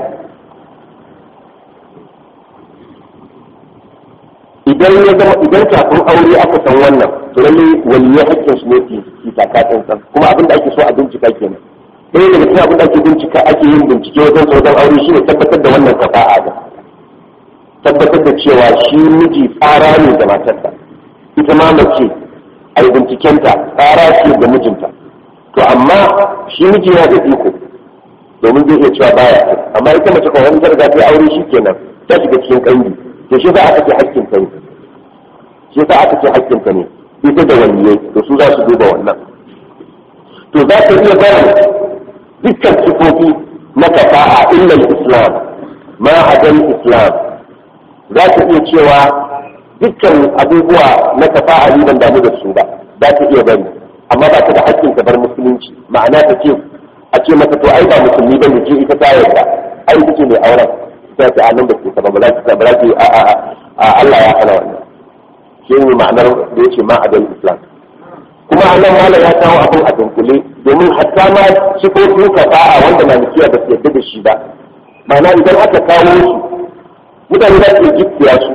idan ya zama idan kafin aure aka san wannan to lalle waliyai hakkin su ne fi taka tsantsan kuma abin da ake so a bincika kenan ɗaya daga cikin abin da ake bincika ake yin bincike wajen wajen aure shine tabbatar da wannan kafa'a da tabbatar da cewa shi miji tsara ne da matarsa ita ma mace a yi bincikenta tsara ce da mijinta to amma shi miji yana da iko domin zai iya cewa baya amma ita mace kawai wani zarga ta aure shi kenan ta shiga cikin kangi to shi za aka ce hakkin ta ne shi za aka ce hakkin ta ne ita da waliyai to su za su duba wannan to za ta iya barin dukkan sifofi na kafa'a illa islam ma adan islam za ta iya cewa dukkan abubuwa na kafa'a ni ban damu da su ba za ta iya bari amma ba ta da hakkin ta bar musulunci ma'ana ta ce a ce mata to ai ba musulmi ba ne ce ita ta yarda ai ita ce mai auren sai ta annan da ke ta ba za ta ba za ta a a a Allah ya hana wannan shi ne ma'anar da yace ma adal islam kuma annan malam ya kawo abin a dunkule domin hatta ma sifofin kafa'a wanda malikiya ba su yarda da shi ba ma'ana idan aka kawo su mutane za su jikkiya su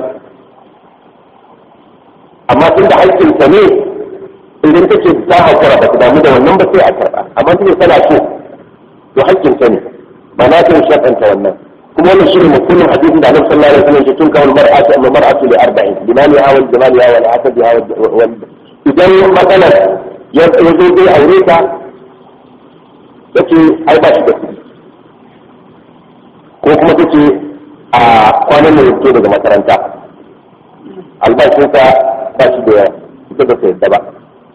amma tun da haƙƙinsa ne idan take ta haƙura ba ta damu da wannan ba sai a karɓa amma tun tana so to haƙƙinta ne ba na ta shaɗanta wannan kuma wannan shi ne mutumin hadisin da annabi sallallahu alaihi wasallam ya tun kawo mar'atu amma mar'atu li arba'in limani hawa jamali hawa al-asad hawa idan matsalar ya zo zai aure ta yace ai ba shi da kuɗi ko kuma take a kwanan da yake daga makaranta albashinsa ba shi da ita ba ta yadda ba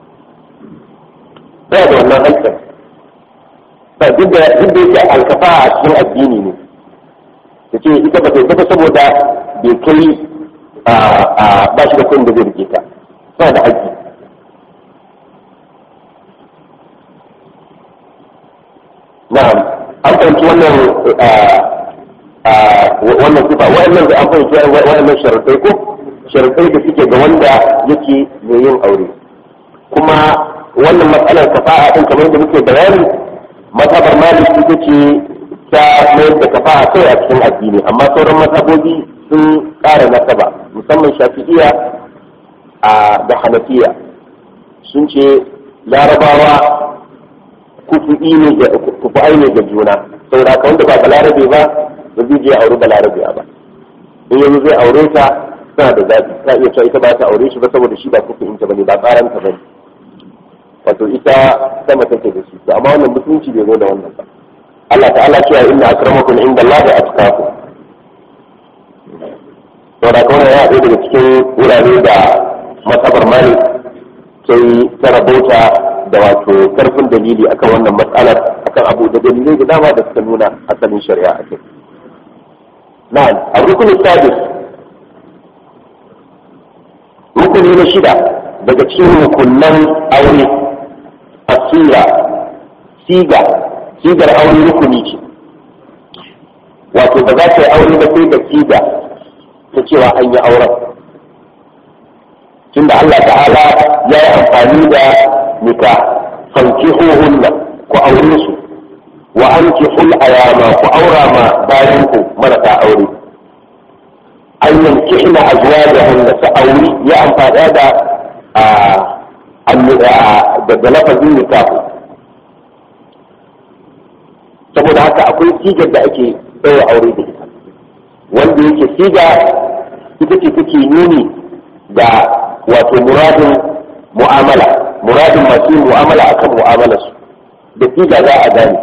ba da wannan hankali ba duk da yake alkafa a cikin addini ne ta ce ita ba ta yadda ba saboda bai kai ba shi da kuɗin da zai rike ta ba da haƙƙi na'am an fahimci wannan wannan sifa wa'annan da an fahimci wa'annan sharaɗai ko sharaɗai da suke ga wanda yake mai yin aure kuma wannan matsalar kafa'a ɗin kamar da muke bayani mazhabar malik ita ce ta mayar da kafa'a kai a cikin addini amma sauran mazhabobi sun ƙara nasaba musamman shafi'iya da hanafiya sun ce larabawa kufu'i ne ne ga juna saboda ka wanda ba balarabe ba ba zai je aure balarabe ba in yanzu zai aure ta tana da zaɓi ta iya cewa ita ba ta aure shi ba saboda shi ba kufu'in ta bane ba tsaran ta bane wato ita sama take da shi to amma wannan mutunci bai zo da wannan ba Allah ta'ala cewa inna akramakum inda Allah da atqakum to da kuma ya ɗaya daga cikin wurare da masabar malik sai ta rabauta da wato karfin dalili akan wannan matsalar akan abu da dalilai da dama da suka nuna asalin shari'a a kai na'am a rukunin sadis rukuni na shida daga cikin rukunan aure asira siga sigar aure rukuni ce wato ba za ta yi aure ba sai da siga ta cewa an yi auren tunda Allah ta'ala ya yi amfani da nika fanki hunna ku aure su wa an ki hul ayama ku aura ma bayan ku marasa aure an yanki ina azuwa da hunna su auri ya amfani da da lafazin nikahu saboda haka akwai sigar da ake ɗaura aure da ita wanda yake siga ita ce take nuni da wato muradin mu'amala muradin masu yin mu'amala akan mu'amala su da siga za a gane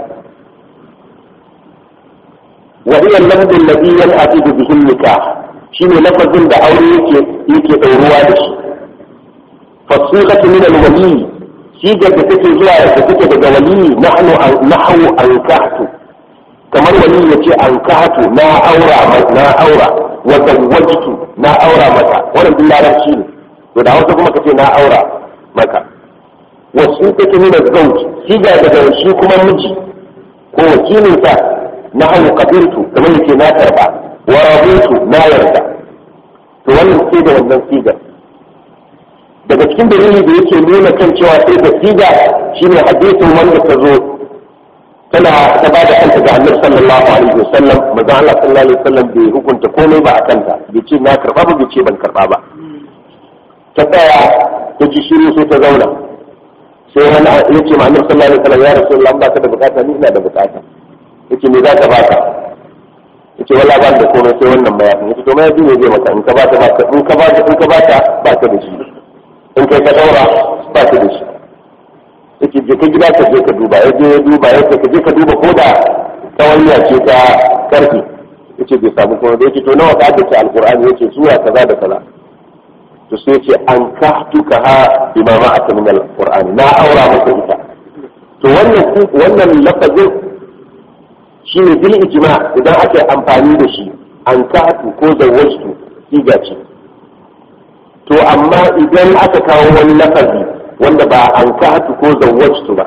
wa hiya lafzul ladhi yan'aqidu bihi nikah shine lafazin da aure yake yake ɗauruwa da shi fasihatu min al-wali sigar da take zuwa da take daga wali nahnu nahwu ankahtu kamar wali yace ankahtu na aura na aura wa zawwajtu na aura mata wannan duk larabci ne to da hausa kuma kace na aura maka wasu take nuna zauj siga daga shi kuma miji ko wakilin sa na hawo kabirtu kamar yace na karba wa rabutu na yarda to wannan sai da wannan sigar daga cikin dalili da yake nuna kan cewa sai da siga shine hadisin wanda ta zo tana ta ba da kanta ga annabi sallallahu alaihi wasallam manzo Allah sallallahu alaihi wasallam bai hukunta komai ba a kanta bai ce na karba ba bai ce ban karba ba ta tsaya ta ji shiru sai ta zauna sai wani ya ce ma annabi sallallahu alaihi wasallam ya rasulullah ba ka da bukata ni ina da bukata yace me za ka baka yace wallahi ba da komai sai wannan mayafin yace to mayafi ne zai maka in ka bata ba in ka bata in ka bata ba ka da shi in kai ka daura ba ka da shi yake je ka gida ka je ka duba ya je ya duba ya ce ka je ka duba ko da tsawanya ce ta karfi yace bai samu kuma da yake to nawa ka dace alqur'ani yace sura kaza da kaza to sai yace an kahtuka ha imama aka min alqur'ani na aura maka ita to wannan wannan lafazin shine bil ijma idan aka yi amfani da shi an kahtu ko zawwajtu siga ce to amma idan aka kawo wani lafazi wanda ba an kahatu ko zawwajtu ba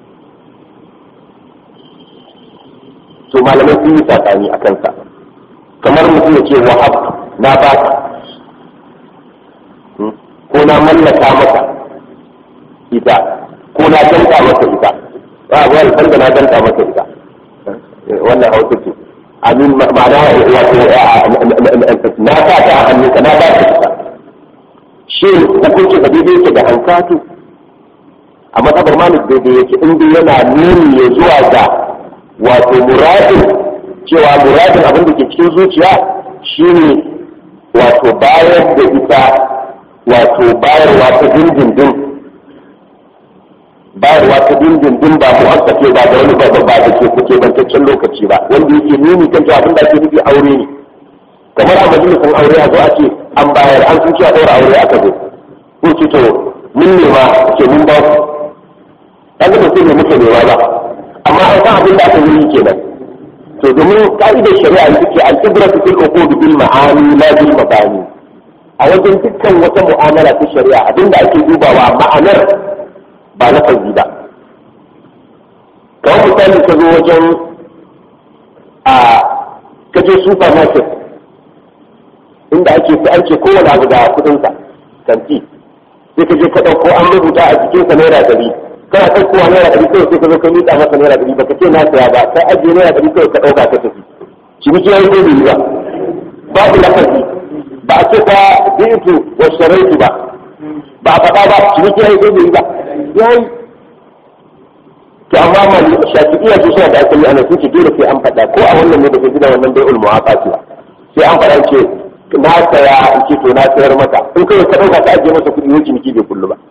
to malamai sun yi tsakani a kansa kamar mutum ya ce wahab na baka ko na mallaka maka ita ko na danka maka ita ba a wani da na danka maka ita wannan hausa ce amin ma'ana wato na sa ta a hannunka na ba ka ita shi hukunci da daidai yake da hankatu a matsabar malik daidai yake inda yana nuni ya zuwa ga wato muradin cewa muradin abin da ke cikin zuciya shine wato bayar da ita wato bayarwa ta dindindin bayarwa ta dindindin ba mu haskace ba da wani ba ba da ke kuke bantaccen lokaci ba wanda yake nuni kan cewa abin da ake nufi aure ne kamar a majalisun aure a zo a ce an bayar an sun cewa ɗaura aure aka zo ko ce to mun nema ke mun ba ku an zama sai ne muke nema ba amma an san abin da aka yi kenan to domin ka'idar shari'a ita ce al-ibratu fil uqud bil ma'ani la bil mabani a wajen dukkan wata mu'amala ta shari'a abin da ake dubawa ma'anar ba na fazi ba kawai misali ka zo wajen a kaje supermarket inda ake fi an ce kowane abu da kudinsa kanti sai ka je ka ɗauko an rubuta a jikinsa naira ɗari kana ɗaukowa naira ɗari kawai sai ka zo ka miƙa masa naira ɗari baka ce na saya ba kai ajiye naira ɗari kawai ka ɗauka ka tafi ciniki ya yi ko bai ba babu lafazi ba a ce ka bitu wa sharaitu ba ba a faɗa ba ciniki ya yi ko bai ba ya yi to amma mali shafi'iyya su suna da asali ana sun ce dole sai an faɗa ko a wannan ne da ke gina wannan bai'ul muwaqati ba sai an faɗa ce na saya in ce to na sayar maka in kai ka dauka ka ajiye masa kuɗi ne ciniki bai kullu ba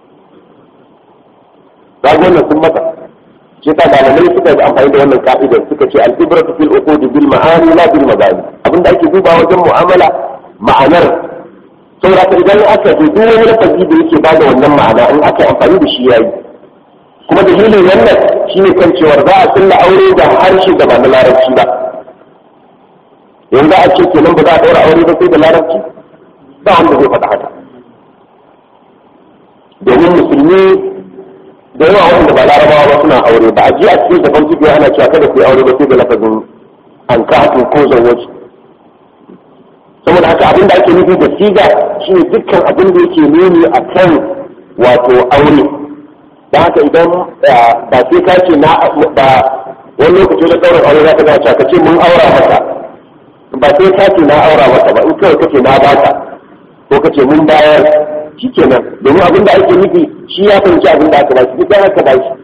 ba wannan sun maka shi ta malamai suka yi amfani da wannan ka'idar suka ce al-ibratu fil uqud bil ma'ani la bil mabani abinda ake duba wajen mu'amala ma'anar saboda idan aka ce duk wani lafazi da yake bada wannan ma'ana in aka yi amfani da shi yayi kuma dalilin wannan shine kan cewar za a sulla aure da harshe da ba na larabci ba yanzu a ce kenan ba za a ɗaura aure ba sai da larabci ba wanda zai faɗa haka domin musulmi da yawa wanda ba larabawa ba suna aure ba a ji a cikin gaban fiƙe ana cewa kada ku yi aure ba sai da lafazin an ka ko zawwaci saboda haka abin da ake nufi da siga shine dukkan abin da yake nuni a kan wato aure da haka idan ba sai ka ce na ba wani lokaci na ɗaurin aure za ka ga ka ce mun aura mata ba sai ka ce na aura mata ba in kawai kace na bata ko kace mun bayar shikenan domin abin da ake nufi shi ya fahimci abin da aka ba shi duk aka ba shi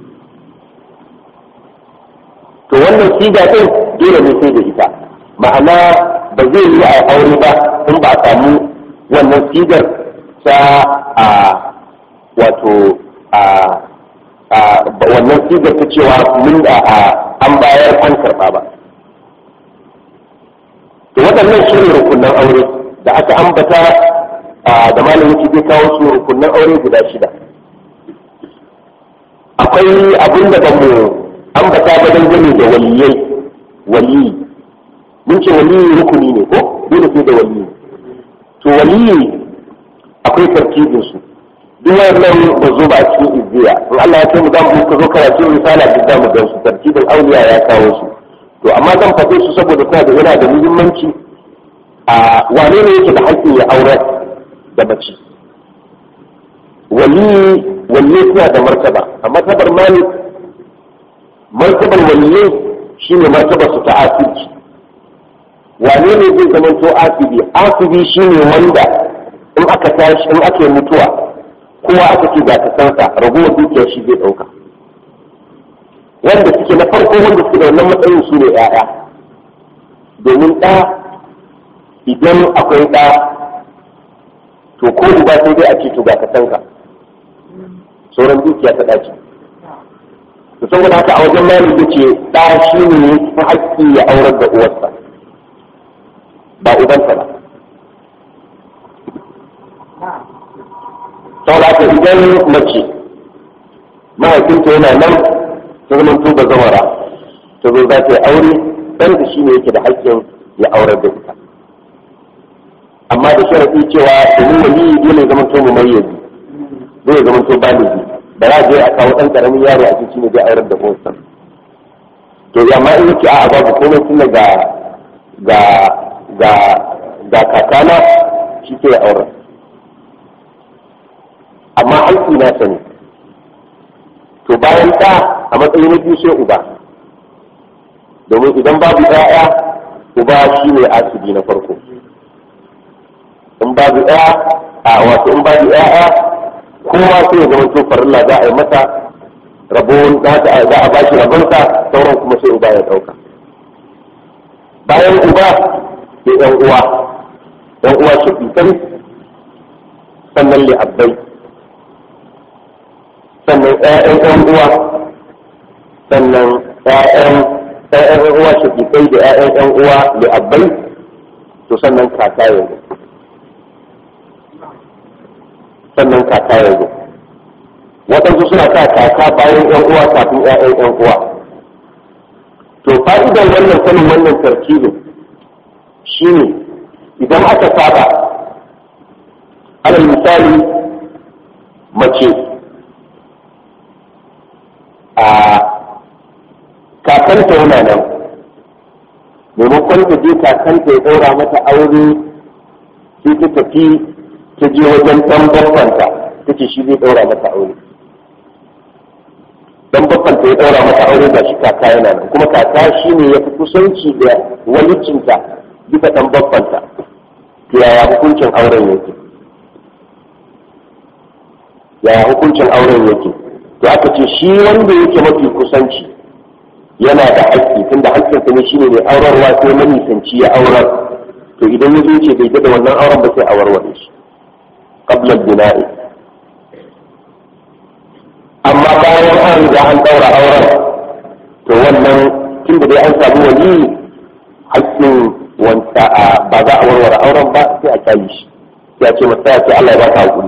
to wannan siga din dole ne sai da ita ma'ana ba zai yi a aure ba in ba a samu wannan sigar ta a wato a wannan sigar ta cewa mun da an bayar an karɓa ba to waɗannan shi ne rukunan aure da aka ambata da malam yake zai kawo su rukunan aure guda shida akwai abin da ba mu ambata ba dangane da waliyai waliyi mun ce waliyi rukuni ne ko dole sai da waliyi to waliyi akwai tarkibin su duk wannan ba zo ba a cikin izziya in Allah ya kai mu zamu ka zo karatu risala duk zamu gan su tarkibin auliya ya kawo su to amma zan faɗe su saboda kuma da yana da muhimmanci a wane ne yake da haƙƙin ya aure da mace waliyi waliyi suna da martaba a martabar malik martabar waliyai shine martabar su ta asirci wane ne zai zama to asibi asibi shine wanda in aka tashi in aka yi mutuwa kowa aka ce ga kasansa ragowar dukiyar shi zai ɗauka wanda suke na farko wanda suke da wannan matsayin su ne ‘ya'ya domin ɗa idan akwai ɗa to ko uba sai dai a ce to ga kasanka sauran dukiya ta ɗaci to saboda haka a wajen mali ce ɗa shi ne ta haƙƙi ya aurar da uwarsa ba ubansa ba saboda haka idan mace mahaifinta yana nan ta zama tuba zamara ta zo za ta yi aure dan da shi ne yake da haƙƙin ya aurar da ita amma da sharaɗi cewa domin wani dole ya zama to mu mayyazi zai zama to baligi ba za a je a kawo ɗan ƙaramin yaro a cikin ne zai aurar da uwarsa to amma in yake a babu komai tun ga ga ga ga kakana shi ke auren amma aiki na sani to bayan ɗa a matsayin na biyu sai uba domin idan babu ɗaya uba shi ne asibi na farko in babu ɗaya a wato in babu ɗaya kowa sai ya zama to farilla za a yi masa rabon za a bashi rabonsa sauran kuma sai uba ya ɗauka bayan uba sai ɗan uwa ɗan uwa shafiƙai sannan li'abbai sannan ƴaƴan ƴan uwa sannan ƴaƴan ƴaƴan ƴan uwa shafiƙai da ƴaƴan ƴan uwa li'abbai to sannan kaka yanzu sannan kaka yanzu waɗansu suna sa kaka bayan ƴan uwa kafin ƴaƴan ƴan uwa to fa'idar wannan sanin wannan tarkibin shine idan aka saba alal misali mace a kakanta yana nan maimakon ta je kakanta ya ɗaura mata aure sai ta tafi ta je wajen ɗan babbanta ta ce shi zai ɗaura mata aure dan babbanta ya ɗaura mata aure ga shi kaka yana nan kuma kaka shi ne ya fi kusanci da walicinta bisa ɗan babbanta to yaya hukuncin auren yake yaya hukuncin auren yake to aka ce shi wanda yake mafi kusanci yana da haƙƙi tunda haƙƙinsa ne shine mai aurarwa sai manisanci ya aurar to idan ya zo ce bai da wannan auren ba sai a warware shi qabla bina'i amma bayan an riga an daura auren to wannan tunda dai an samu wani haƙƙin wanda ba za a warware auren ba sai a kyale shi sai a ce masa ya ce Allah ya ba ka hakuri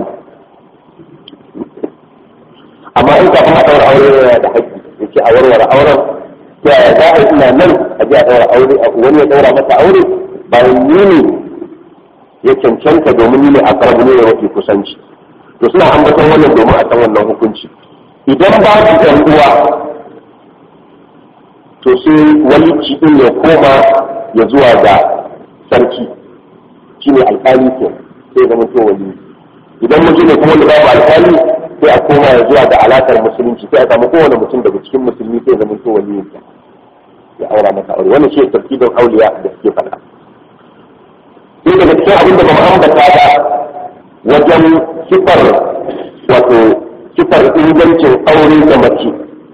amma in kafin a daura aure yana da haƙƙi yake a warware auren ta yaya za a yi ina nan a je a daura aure wani ya daura masa aure bayan ni ne ya cancanta domin ni ne a karabu ne ya wace kusanci to suna ambaton wannan domin a san wannan hukunci idan ba su ɗan uwa to sai walici ɗin ya koma ya zuwa ga sarki shi ne alƙali ke sai zama to wali idan mutum ne kuma da babu alƙali sai a koma ya zuwa ga alaƙar musulunci sai a samu kowane mutum daga cikin musulmi sai zama to wali ya aura masa aure wannan shi ne tartibin auliya da suke faɗa sai daga cikin abin da ba mu ambata ba wajen sifar wato sifar ingancin aure da mace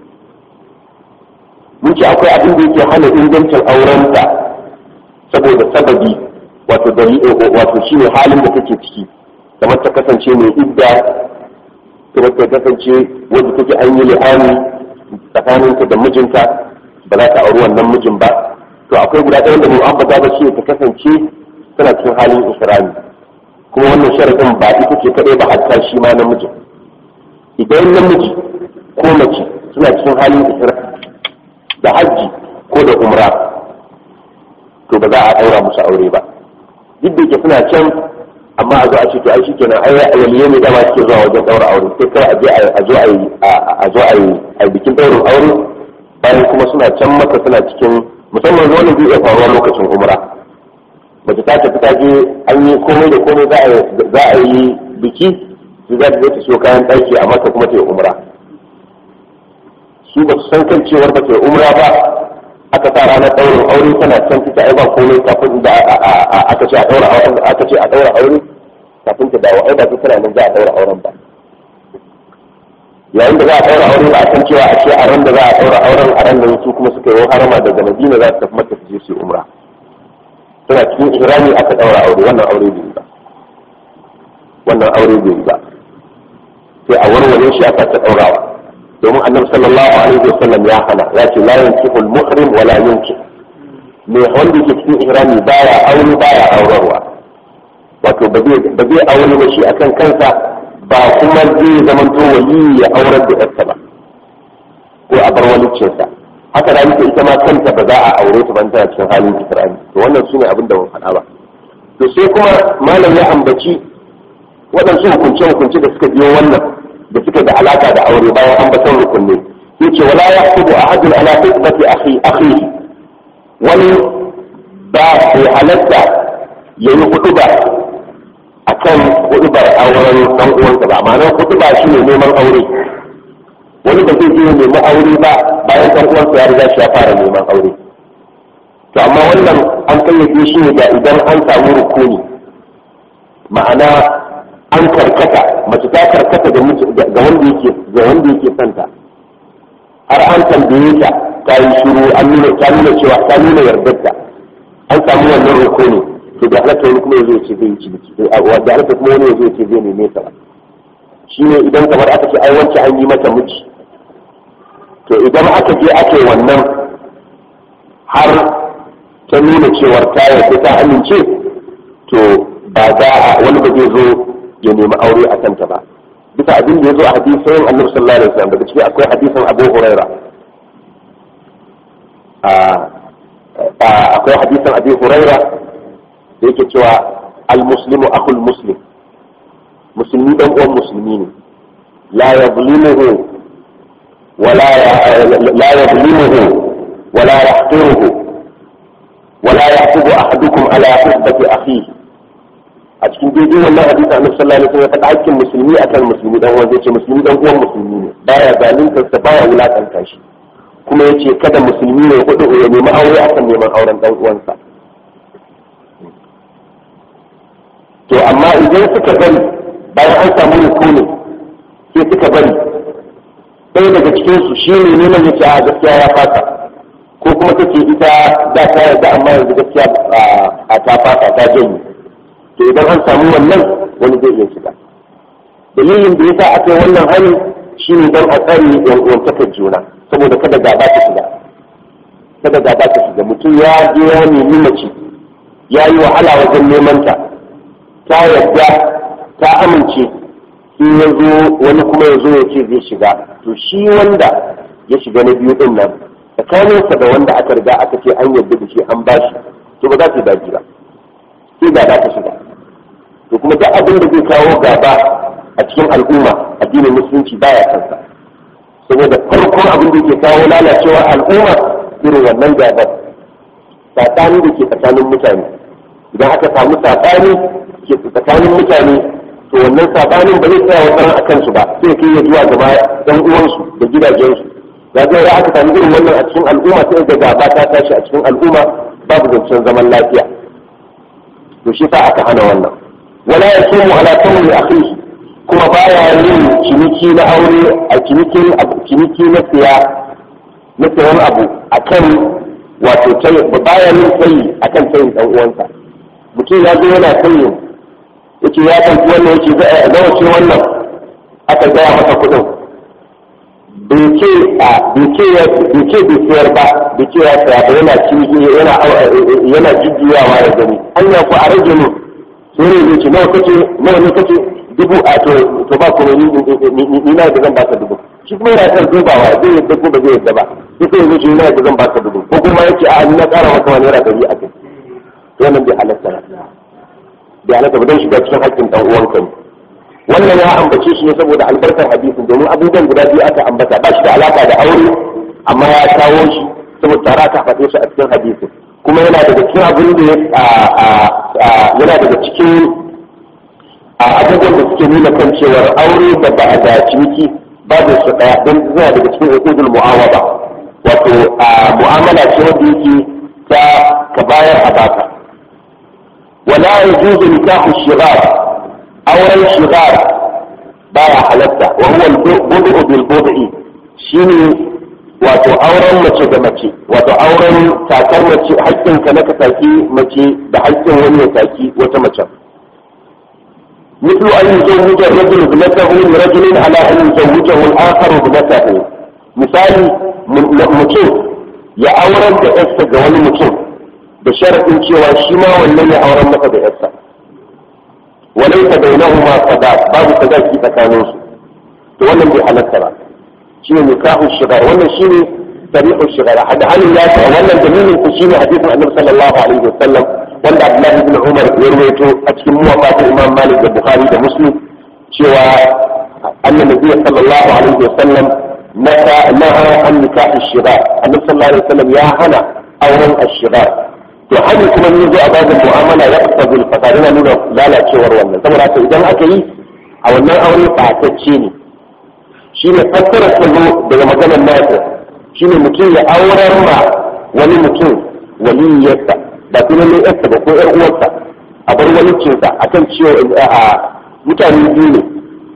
mun ce akwai abin da yake hana ingancin aurenta saboda sababi wato dalili wato shine halin da take ciki kamar ta kasance mai idda kamar ta kasance wanda take an yi li'ani tsakaninta da mijinta ba za ta auri wannan mijin ba to akwai guda ɗaya da mu ambata ba shi ta kasance tana cikin halin isra'i kuma wannan sharadin ba ita ce kadai ba hatta shi ma namijin idan namiji ko mace suna cikin halin isra'i da hajji ko da umra to ba za a daura musu aure ba duk da ke suna can amma a zo a ce to ai shikenan ai waliye ne dama suke zuwa wajen daura aure sai kai a je a zo a yi a zo a yi a bikin daurin aure bayan kuma suna can maka suna cikin musamman wani zai iya faruwa lokacin umra mace ta tafi ta je an yi komai da komai za a yi biki su za ta je ta siyo kayan ɗaki a maka kuma ta yi umra su ba su san kan cewar ba ta yi umra ba aka sa ranar ɗaurin aure tana can fita ai ba komai kafin da aka ce a ɗaura aure aka ce a ɗaura aure kafin ta dawo ai ba su tana nan za a ɗaura auren ba yayin da za a ɗaura aure ba a san cewa a ce a ran da za a ɗaura auren a ran da su kuma suka yi harama daga madina za su tafi mata su je su yi umra suna cikin ihrami aka daura aure wannan aure bai ba wannan aure bai ba sai a warware shi aka ta daurawa domin annabi sallallahu alaihi wasallam ya hana ya ce la yankihu al-muhrim wa la yunkih me wanda yake cikin ihrami baya aure baya aurarwa wato ba zai ba zai aure ba shi akan kansa ba kuma zai zamanto wali ya aurar da yarsa ba ko a bar walicinsa haka da ita ita ma kanta ba za a aure ta ban tana cikin halin ikrami to wannan shine abin da mun faɗa ba to sai kuma malam ya ambaci waɗansu hukunce hukunce da suka biyo wannan da suka da alaka da aure bayan ambaton rukunne yace wala yahsubu ahadun ala hikmati akhi akhihi wani ba bai halatta yayi huduba akan hudubar auren dan uwansa ba ma'ana huduba shine neman aure wani ba zai je nemi aure ba bayan ɗan uwansa ya riga shi ya fara neman aure to amma wannan an kayyade shi ne da idan an samu rukuni ma'ana an karkata mace ta karkata ga wanda yake ga wanda yake santa har an tambaye ta ta yi shiru an nuna ta nuna cewa ta nuna yardarta an samu wannan rukuni to da halatta wani kuma yazo ya ce zai yi ciniki da halatta kuma wani yazo ya ce zai neme ta ba shi ne idan kamar aka ce ai wance an yi mata miji to idan aka je ake wannan har ta nuna cewar ta yarda ta amince to ba za a wani ba zai zo ya nemi aure a kanta ba bisa abin da ya zo a hadisin annabi sallallahu alaihi wasallam daga ciki akwai hadisin abu huraira akwai hadisin abu huraira da yake cewa al-muslimu akhul muslim musulmi dan uwan musulmi ne la yazlimuhu ولا لا يظلمه ولا يحقره ولا يحسب احدكم على حسبة اخيه a cikin daidai wannan hadisi annabi sallallahu alaihi wasallam ya faɗa hakkin musulmi akan musulmi dan uwan yace musulmi dan uwan musulmi ne baya zalunta sa baya wulakanta shi kuma yace kada musulmi ne hudu ya nemi aure akan neman auren dan uwansa to amma idan suka bari bayan an samu rukuni sai suka bari ɗaya daga cikinsu shi ne neman ya ce a gaskiya ya fata ko kuma take ita da ta yarda amma yanzu gaskiya a ta fata ta janye to idan an samu wannan wani zai iya shiga dalilin da yasa aka yi wannan hari shine don a tsare yan uwantakar juna saboda kada gaba ta shiga kada gaba ta shiga mutum ya je ya nemi mace ya yi wahala wajen neman ta ta yarda ta amince in ya zo wani kuma ya zo ya ce zai shiga to shi wanda ya shiga na biyu din nan tsakaninsa da wanda aka riga aka ce an yarda da shi an bashi to ba za su daji ba sai gaba ta shiga to kuma duk abin da zai kawo gaba a cikin al'umma addinin musulunci baya kansa saboda farkon abin da ke kawo lalacewa al'umma irin wannan gabar saɓani da ke tsakanin mutane idan aka samu saɓani ke tsakanin mutane to wannan saɓanin ba zai tsaya wata a kansu ba sai kai ya zuwa gaba ɗan uwansu da gidajensu ya ga ya aka samu irin wannan a cikin al'umma sai ga gaba ta tashi a cikin al'umma babu zancen zaman lafiya to shi sa aka hana wannan wala yasumu ala tawli akhihi kuma baya yin ciniki na aure a cinikin ciniki na siya na sayan abu akan wato tayi baya yin sayi akan sayin dan uwansa mutum ya zo yana sayin yace ya ɗauki wannan yace nawa ce wannan aka gaya masa kuɗin bai ce a bai ce bai ce bai sayar ba bai ce ya saya ba yana ciniki yana yana jujjuyawa ya gani hanya ko a rage mu sai ne ce nawa kace nawa ne kace dubu a to to ba kuma ni ni na da zan baka dubu shi kuma yana kan dubawa zai yadda ko ba zai yadda ba sai sai yace ina da zan baka dubu ko kuma yace a ni na ƙara maka wani naira dari a kai to wannan bai halatta ba bai halatta ba don shiga cikin haƙƙin dan uwanka ne wannan ya ambace shi ne saboda albarkar hadisin domin abubuwan guda biyu aka ambata ba shi da alaka da aure amma ya kawo shi saboda tare aka faɗe shi a cikin hadisin kuma yana daga cikin abin da yana daga cikin a abubuwan da suke nuna kan cewar aure da ba a da ciniki babu su ɗaya don zuwa daga cikin hukukul mu'awaba wato mu'amala ce wanda yake ta ka bayar a baka wala yajuzu nikahu shighar auren shigar baya halatta wa huwa al-budu bil bud'i shine wato auren mace da mace wato auren takar mace haƙƙin ka na ka taki mace da haƙƙin wani ya taki wata mace مثل أن يزوج الرجل ابنته لرجل على أن يزوجه الآخر ابنته مثال mutum ya auren da yarsa ga wani mutum da sharaɗin cewa shi ma wannan ya auren masa da yarsa وليس بينهما صداق باب صداق في تكانوس to wannan bai halatta ba shine nikahu shigar wannan shine tariqu shigar hada halin ya ta wannan dalilin ku shine hadisin annabi sallallahu alaihi wasallam wanda Abdullah ibn Umar ya rawaito a cikin muwafatin Imam Malik da Bukhari da Muslim cewa annabi sallallahu alaihi wasallam naha naha an nikahu shigar annabi sallallahu alaihi wasallam ya hana auren ashigar to hanyar kuma ni zo a babin mu'amala ya kasa bil fasad yana nuna lalacewar wannan saboda haka idan aka yi a wannan aure fatacce ne shine fassara kallo daga maganar nasa shine mutum ya aurar ma wani mutum waliyarsa ba kuma ne yarsa ba ko yar uwarsa a bar walicinsa akan cewa a mutane biyu ne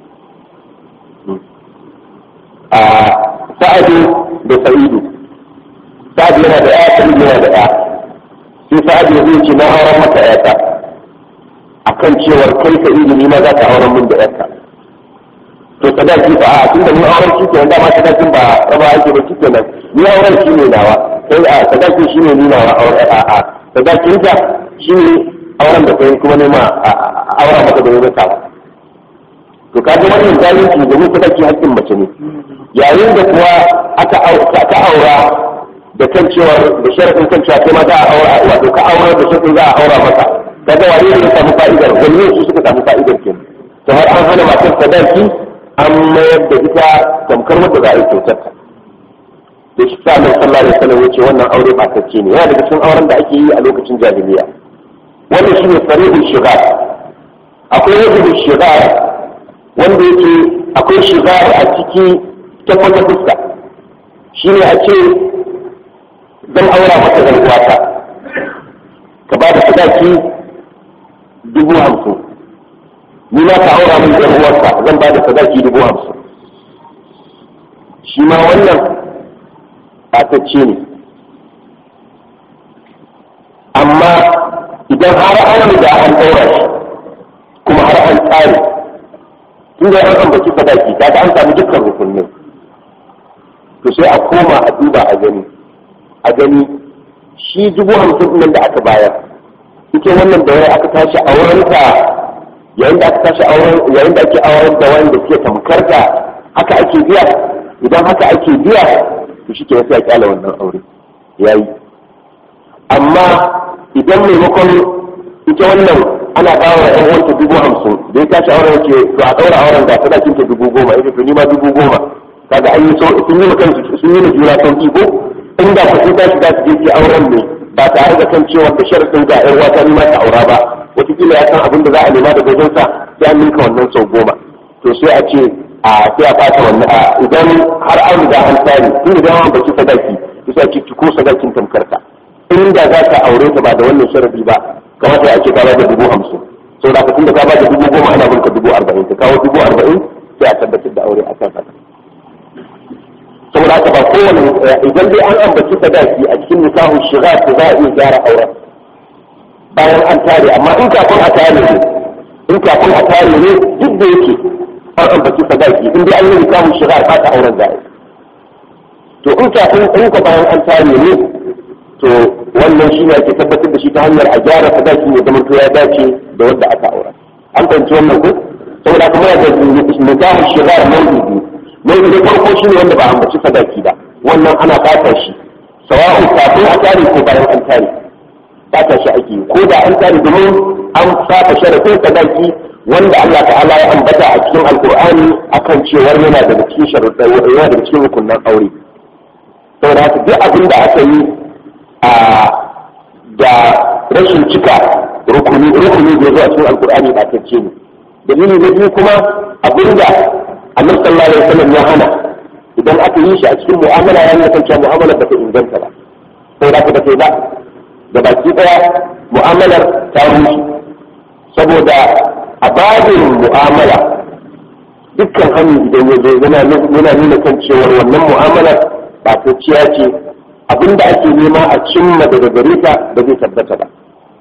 a sa'adu da sa'idu sa'adu yana da ya sa'idu yana da ya sai sa'ad ya zai ce na auren maka yata akan cewar kai ka ilimi ma za ka auren min da yarka to sadaki ba a tunda ni auren shi kenan dama sadakin ba raba ake ba shi kenan ni auren shi ne nawa kai a sadakin shi ne ni nawa auren a a sadakin ta shi ne auren da kai kuma ne ma auren maka da wani sawa to kaga wannan zalunci domin sadaki haƙƙin mace ne yayin da kuwa aka aura da kan cewa da sharadin kan cewa kai ma za a aura wato ka aura da sharadin za a aura maka kaga wani ne ya samu fa'idar wani su suka samu fa'idar ke to har an hana matar sadaki an mayar da ita tamkar wadda za a yi kyautar ta da shi sa mai sallah da sallah yace wannan aure fatacce ne yana daga cikin auren da ake yi a lokacin jahiliya wannan shine sarihul shigar akwai wajibul shigar wanda yake akwai shigar a ciki ta wata fuska shine a ce zan aura maka zan uwata ka ba da sadaki dubu hamsin ni na ka aura min zan uwarka zan ba da sadaki dubu hamsin shi ma wannan ɓatacce ne amma idan har an riga an ɗaura shi kuma har an tsare tun da an ambaci sadaki kaga an samu dukkan rukunin to sai a koma a duba a gani a gani shi dubu hamsin nan da aka bayar ita wannan da wani aka tashi a wurinta yayin da aka tashi a wurin yayin da ake auren da wani da suke tamkar da haka ake biya idan haka ake biya to shi ke sai a kyala wannan aure yayi amma idan maimakon ita wannan ana ba wa ɗan uwanta dubu hamsin da ya tashi auren ce to a ɗaura auren da sadakin ta dubu goma ita to ni ma dubu goma kaga an yi so sun yi kan sun yi juna sauki ko inda ku sun tashi za su je ki auren ne ba tare da kan cewa da sharadin ga ƴar wata ne ma ta aura ba wataƙila ya san abin da za a nema da wajen sa sai an ninka wannan sau goma to sai a ce a sai a ɓata wannan a idan har an riga an tare tun da an baki sadaki to sai a ce ki ko sadakin tamkarta inda za ka aure ta ba da wannan sharadi ba kamata a ce ka ba da dubu hamsin sau da tun da ka ba da dubu goma ana binka dubu arba'in ka kawo dubu arba'in sai a tabbatar da aure a kan haka saboda haka ba kowane idan dai an ambaci sadaki a cikin nikahun shiga to za a iya gyara auren bayan an tare amma in kafin a tare ne in kafin a tare ne duk da yake an ambaci sadaki in dai an yi nikahun shiga ba ta auren za a yi to in kafin in ka bayan an tare ne to wannan shi ne ake tabbatar da shi ta hanyar a gyara sadaki ya zama to ya dace da wanda aka aura an fahimci wannan ko saboda kuma da nikahun shiga nau'i biyu nau'i na farko shi ne wanda ba ambaci sadaki ba wannan ana fata shi sawa'u kafin a tare ko bayan an tare fata shi ake ko da an tare domin an fata sharafin sadaki wanda Allah ta'ala ya ambata a cikin alkur'ani akan cewar yana daga cikin sharuɗa yana daga cikin rukunan aure saboda haka duk abin da aka yi a da rashin cika rukuni rukuni da zuwa cikin alkur'ani ba ta ce ne dalili na biyu kuma abinda annabi sallallahu alaihi wasallam ya hana idan aka yi shi a cikin mu'amala ya nuna cewa mu'amala ba ta inganta ba sai da ba ba da baki daya mu'amalar ta rushe saboda a babin mu'amala dukkan hannu idan ya zo yana nuna kan cewar wannan mu'amalar ba ta ciya ce abinda ake nema a cimma daga gare ta ba zai tabbata ba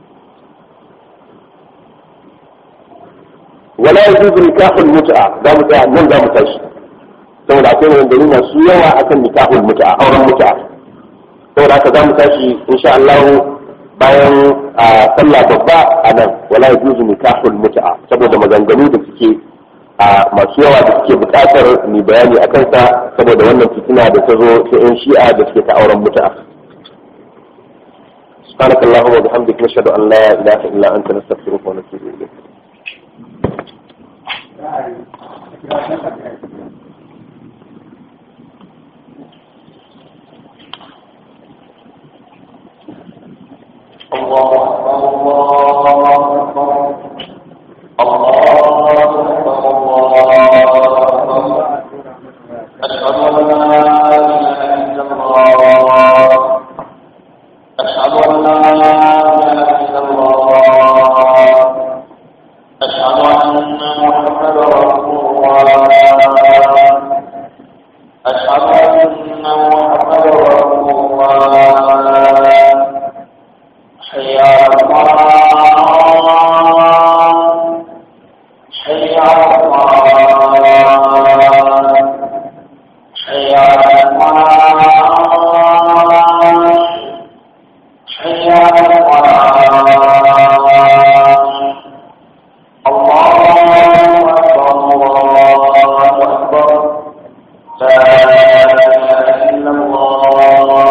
wala yajuzu nikahul mut'a za mu tsaya nan za mu tashi saboda akwai wanda masu yawa akan nikahul mut'a auren mut'a saboda haka za mu tashi insha Allah bayan sallah babba a nan wala yajuzu nikahul mut'a saboda maganganu da suke masu yawa da suke bukatar ni bayani akan sa saboda wannan fitina da ta zo ta yan shi'a da suke ta auren mut'a سبحانك اللهم وبحمدك نشهد ان لا اله الا انت نستغفرك ونتوب اليك الله أكبر الله أكبر الله أكبر الله أكبر أشهد أن لا إله إلا الله أشهد أن لا إله إلا الله أشهد أن محمدا رسول الله أشهد أن محمدا رسول الله حي على الصلاة حي على الصلاة حي على الصلاة حي على الصلاة الله أكبر الله أكبر لا إله إلا الله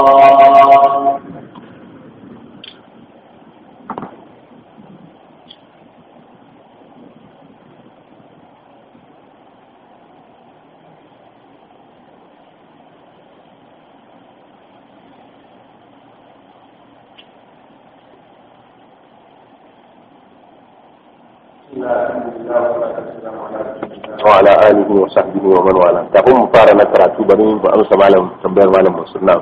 وعلى آله وصحبه ومن والاه kafin mu fara na karatu bari mu amsa malam tambayar malam Mansur na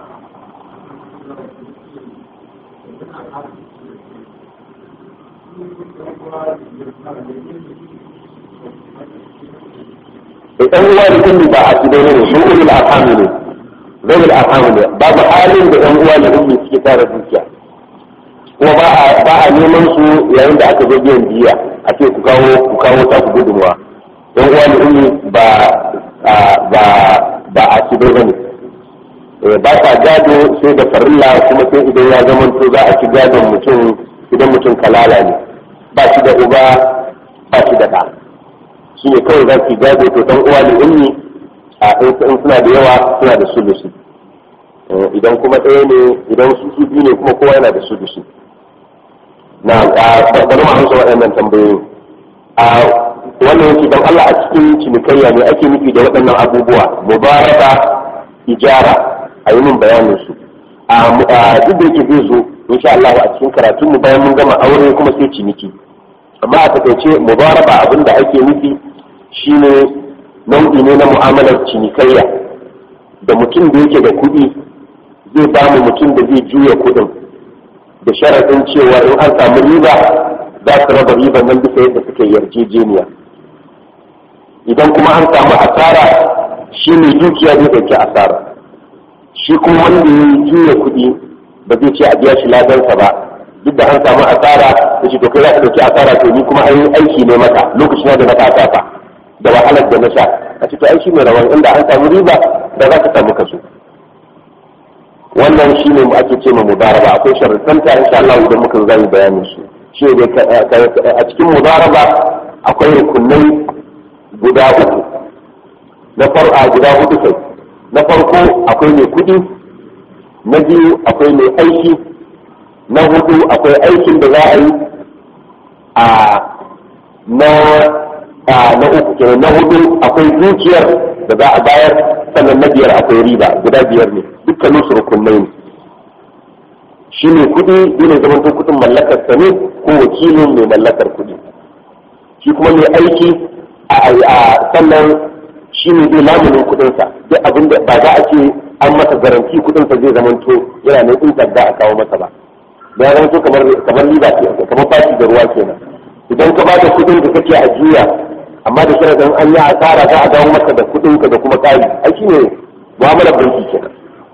idan uwa da kulli ba a gidan ne su ulul arham ne zawul arham ne babu halin da ɗan uwa da kulli suke tara dukiya kuma ba a ba a neman su yayin da aka zo biyan diya a ce ku kawo ku kawo ta ku gudunmuwa yan uwa da ummi ba ba ba a ci ba ne ba ta gado sai da farilla kuma sai idan ya zama to za a ci gadon mutum idan mutum kalala ne ba shi da uba ba shi da ɗa shi ne kawai za ki gado to dan uwa da ummi a in suna da yawa suna da sulusi idan kuma ɗaya ne idan su su biyu ne kuma kowa yana da sulusi na bari mu amsa waɗannan tambayoyi a wannan yake don Allah a cikin cinikayya ne ake nufi da waɗannan abubuwa mubaraka ijara a yi min bayanin su a duk da yake zai zo insha Allah a cikin karatun mu bayan mun gama aure kuma sai ciniki amma a takaice mubaraba abin da ake nufi shine nau'i ne na mu'amalar cinikayya da mutum da yake da kuɗi zai ba mu mutum da zai juya kuɗin da sharaɗin cewa in an samu riba za su raba riban nan bisa yadda suka yarjejeniya idan kuma an samu asara shi ne dukiya zai ɗauki asara shi kuma wanda ya juya kuɗi ba zai ce a biya shi ladansa ba duk da an samu asara da shi to kai za ka ɗauki asara to ni kuma an yi aiki ne maka lokacin da na kasafa da wahalar da na sha a cikin aiki mai rawan inda an samu riba da za ka samu kaso wannan shi ne ake ce ma mudaraba akwai sharuɗanta insha Allah idan muka zai bayanin su shi ne a cikin mudaraba akwai rukunai guda uku na farko guda hudu kai na farko akwai mai kudi na biyu akwai mai aiki na hudu akwai aikin da za a yi a na na uku kenan na hudu akwai dukiyar da za a bayar sannan na biyar akwai riba guda biyar ne dukkanin su rukunai ne shi ne kudi dole zaman to kudin mallakar sa ne ko wakilin mai mallakar kudi shi kuma mai aiki a sannan shi ne zai lamunin kudinsa duk abin da ba za a ce an masa garanti kudinsa zai zama to yana nan in da a kawo masa ba da ya zama to kamar kamar riba ce kamar bashi da ruwa kenan idan ka ba da kudin da kake a juya amma da sharadin an yi asara za a dawo maka da kudin ka da kuma kari ai shi ne mu'amalar banki kenan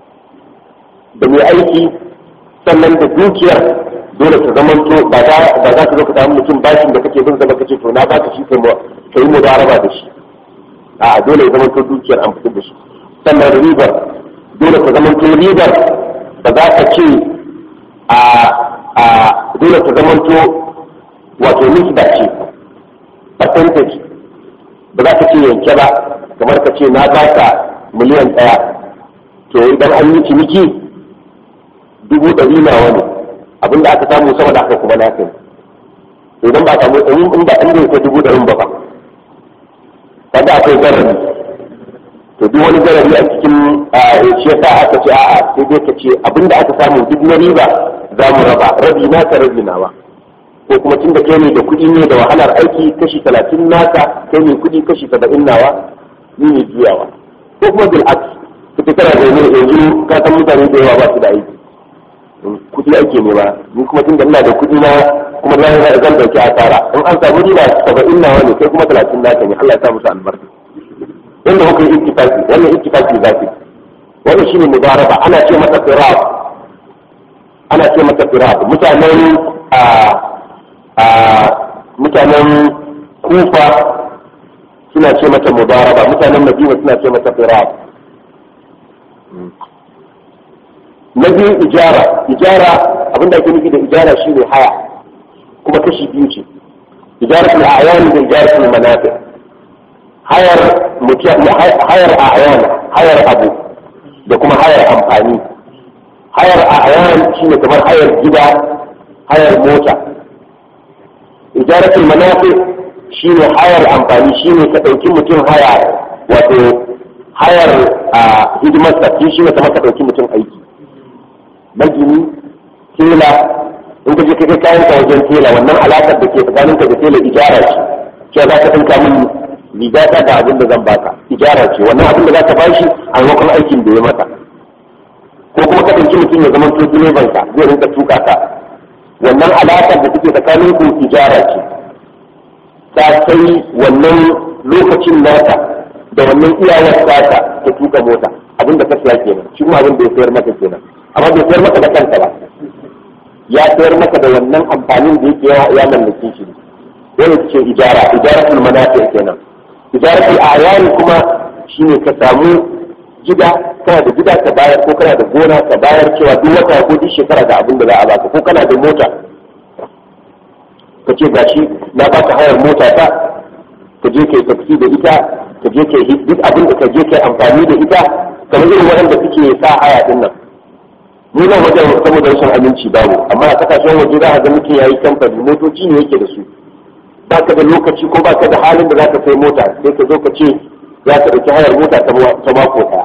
da mai aiki sannan da dukiyar dole ta zama to ba za ka zo ka samu mutum bashin da kake bin zama kace to na baka shi ka yi mudaraba da shi a dole ya zama to dukiyar an fitar da shi sannan ribar dole ta zama to ribar ba za ka ce a a dole ta zama to wato nisba ce percentage ba za ka ce yanke ba kamar ka ce na baka miliyan ɗaya to idan an yi ciniki dubu ɗari na wani abinda aka samu sama da aka kuma na kai idan ba samu in ba inda yake dubu ɗarin ba ba kaga akwai zarari to duk wani zarari a cikin shi yasa aka ce a'a sai dai ka ce abinda aka samu duk na riba za mu raba rabi naka rabi nawa ko kuma tun da kai ne da kuɗi ne da wahalar aiki kashi talatin naka kai ne kuɗi kashi saba'in nawa ni ne juyawa ko kuma bil aks kuka kana zaune yanzu ka san mutane da yawa ba su da aiki kuɗi ake nema ni kuma tun da ina da kuɗi na kuma na zan dauki asara in an samu riba saba'in nawa ne kai kuma talatin naka ne Allah ya sa musu albarka inda kuka yi ittifaki wannan ittifaki za ku wannan shine mubaraba ana ce masa firab ana ce masa firab mutanen a a mutanen kufa suna ce mata mubaraba mutanen madina suna ce mata firab na biyu ijara ijara abinda ake nufi da ijara shine haya kuma kashi biyu ce ijaratul a'yan da ijaratul manafi hayar hayar a'yan hayar abu da kuma hayar amfani hayar a'yan shine kamar hayar gida hayar mota ijaratul manafi shine hayar amfani shine ka ɗauki mutum haya wato hayar hidimarsa shi ne kamar ka ɗauki mutum aiki magini tela in ka je ka kai kayan ka wajen tela wannan alakar da ke tsakanin ka da tela ijara ce cewa za ka dinka min riga ta da abin da zan baka ijara ce wannan abin da za ka bashi a maimakon aikin da ya mata ko kuma ka ɗauki mutum ya zama to direban ka zai rinka tuka ka wannan alakar da take tsakanin ku ijara ce ta kai wannan lokacin nata da wannan iyawar tata ta tuka mota abin da ka siya kenan shi kuma abin da ya sayar maka kenan amma bai sayar maka da kanka ba ya sayar maka da wannan amfanin da yake yawa ya mallake shi ne wani ce ijara ijaratul manafi kenan ijaratul ayani kuma shine ka samu gida kana da gida ka bayar ko kana da gona ka bayar cewa duk wata ko duk shekara da abin da za a baka ko kana da mota ka ce gashi na baka hayar mota ta ka je kai taksi da ita ka je kai duk abin da ka je kai amfani da ita kamar irin waɗanda suke sa haya din nan mu nan wajen saboda rashin aminci babu amma a kasashen waje za a ga mutum yayi kamfani motoci ne yake da su baka da lokaci ko baka da halin da zaka sai mota sai ka zo ka ce za ka ɗauki hayar mota ta mako ɗaya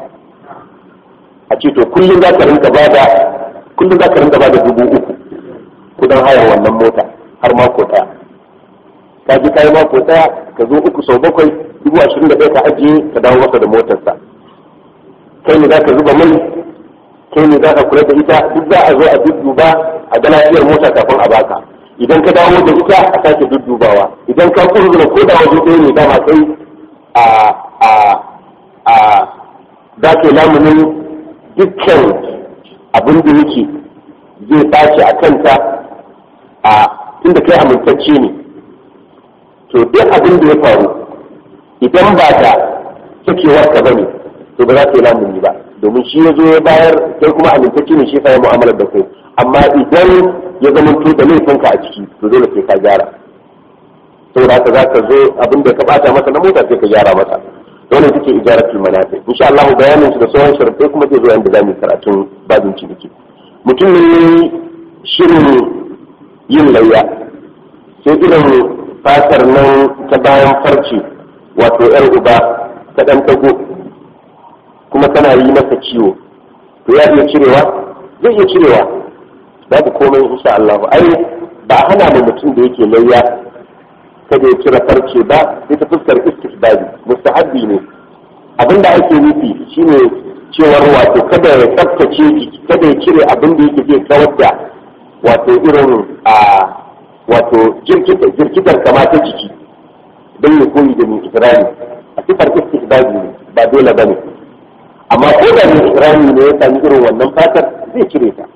a ce to kullum za ka rinka ba da kullum za ka rinka ba da dubu uku kudin hayar wannan mota har mako ɗaya ka ji kayi mako ɗaya ka zo uku sau bakwai dubu ashirin da ɗaya ka ajiye ka dawo masa da motarsa kai ne za ka zuba mai kai ne za ka kula da ita duk za a zo a dudduba a ga lafiyar mota kafin a baka idan ka dawo da ita a sake duddubawa idan ka kurzura ko da waje ɗaya ne dama kai a a a za ka lamunin dukkan abin da yake zai ɓaci a kanta a tunda kai amintacce ne to duk abin da ya faru idan ba ta sakewar ka bane to ba za ka yi lamuni ba domin shi ya zo ya bayar kai kuma amintacce ne shi ya mu'amalar da kai amma idan ya zama to da laifinka a ciki to dole sai ka gyara saboda haka za ka zo abin da ka bata masa na mota sai ka gyara masa wannan take ijaratul manafi insha Allah bayanin su da sauran sharuɗai kuma zai zo yanda zamu karatun babin ciniki mutum ne shirin yin layya sai irin fatar nan ta bayan farce wato yar uba ta dan tago kuma tana yi masa ciwo to ya iya cirewa zai iya cirewa babu komai insha Allah ai ba hana mu mutum da yake layya kada ya cire farce ba sai ta fuskar istisbabi mustahabbi ne abin da ake nufi shine cewar wato kada ya tsaftace jiki kada ya cire abin da yake zai kawar da wato irin a wato jirkitar kamata jiki don ya koyi da mai ikirari a sifar istisbabi ne ba dole ba ne amma ko da mai ikirari ne ya sami irin wannan fatar zai cire ta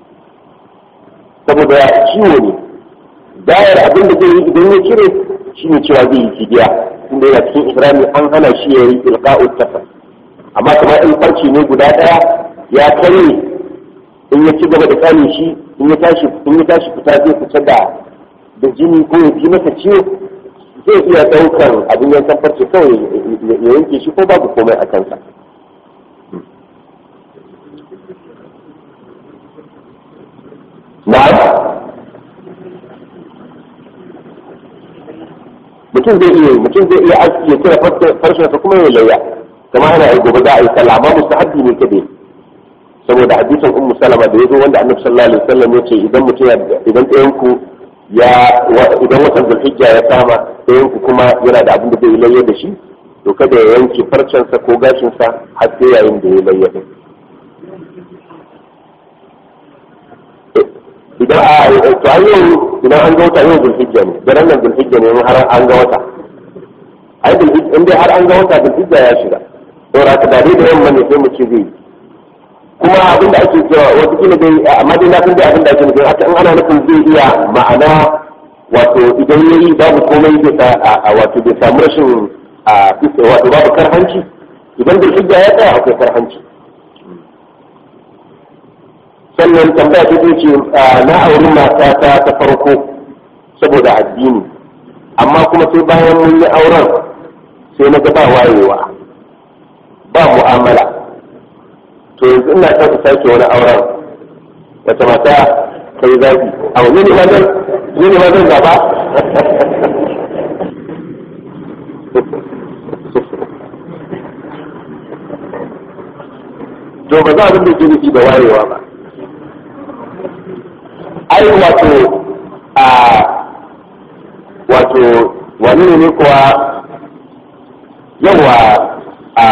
saboda ciwo ne dayar abin da zai yi idan ya cire shi ne cewa zai yi fidiya inda yana cikin ihrami an hana shi ya yi ilqa'u tafas amma kamar in farci ne guda daya ya kare in ya ci gaba da kare shi in ya tashi in ya tashi fita zai fita da da jini ko ya ji masa ciwo zai iya daukar abin yankan farce kawai ya yanke shi ko babu komai a kansa na'am mutum zai iya mutum zai iya aski ya cire farshen sa kuma ya layya kama ana yi gobe za a yi sallah amma mustahabbi ne kade saboda hadisin ummu salama da yazo wanda annabi sallallahu alaihi wasallam yace idan mutum idan ɗayan ku ya idan watan zulhijja ya kama ɗayan ku kuma yana da abin da zai layya da shi to kada ya yanke farcen sa ko gashin sa har sai yayin da ya layya din idan a to an yau idan an ga wata yau zulhijja ne daren nan zulhijja ne har an ga wata ai zulhijja in dai har an ga wata zulhijja ya shiga saboda haka dare da yamma ne sai mu ce zai kuma abinda ake cewa wata kila dai amma dai na san dai abinda ake nufi haka in ana nufin zai iya ma'ana wato idan yayi babu komai zai a wato bai samu rashin a wato babu karhanci idan zulhijja ya tsaya akwai karhanci sannan tambaya ta ce na auri mata ta ta farko saboda addini amma kuma sai bayan mun yi auren sai na ga ba wayewa ba mu'amala to yanzu ina son sake wani auren wata mata kai zafi a wani ne mazan ne ne mazan gaba to ba za abin da ke nufi da wayewa ba ai wato a wato wani ne kuwa yawa a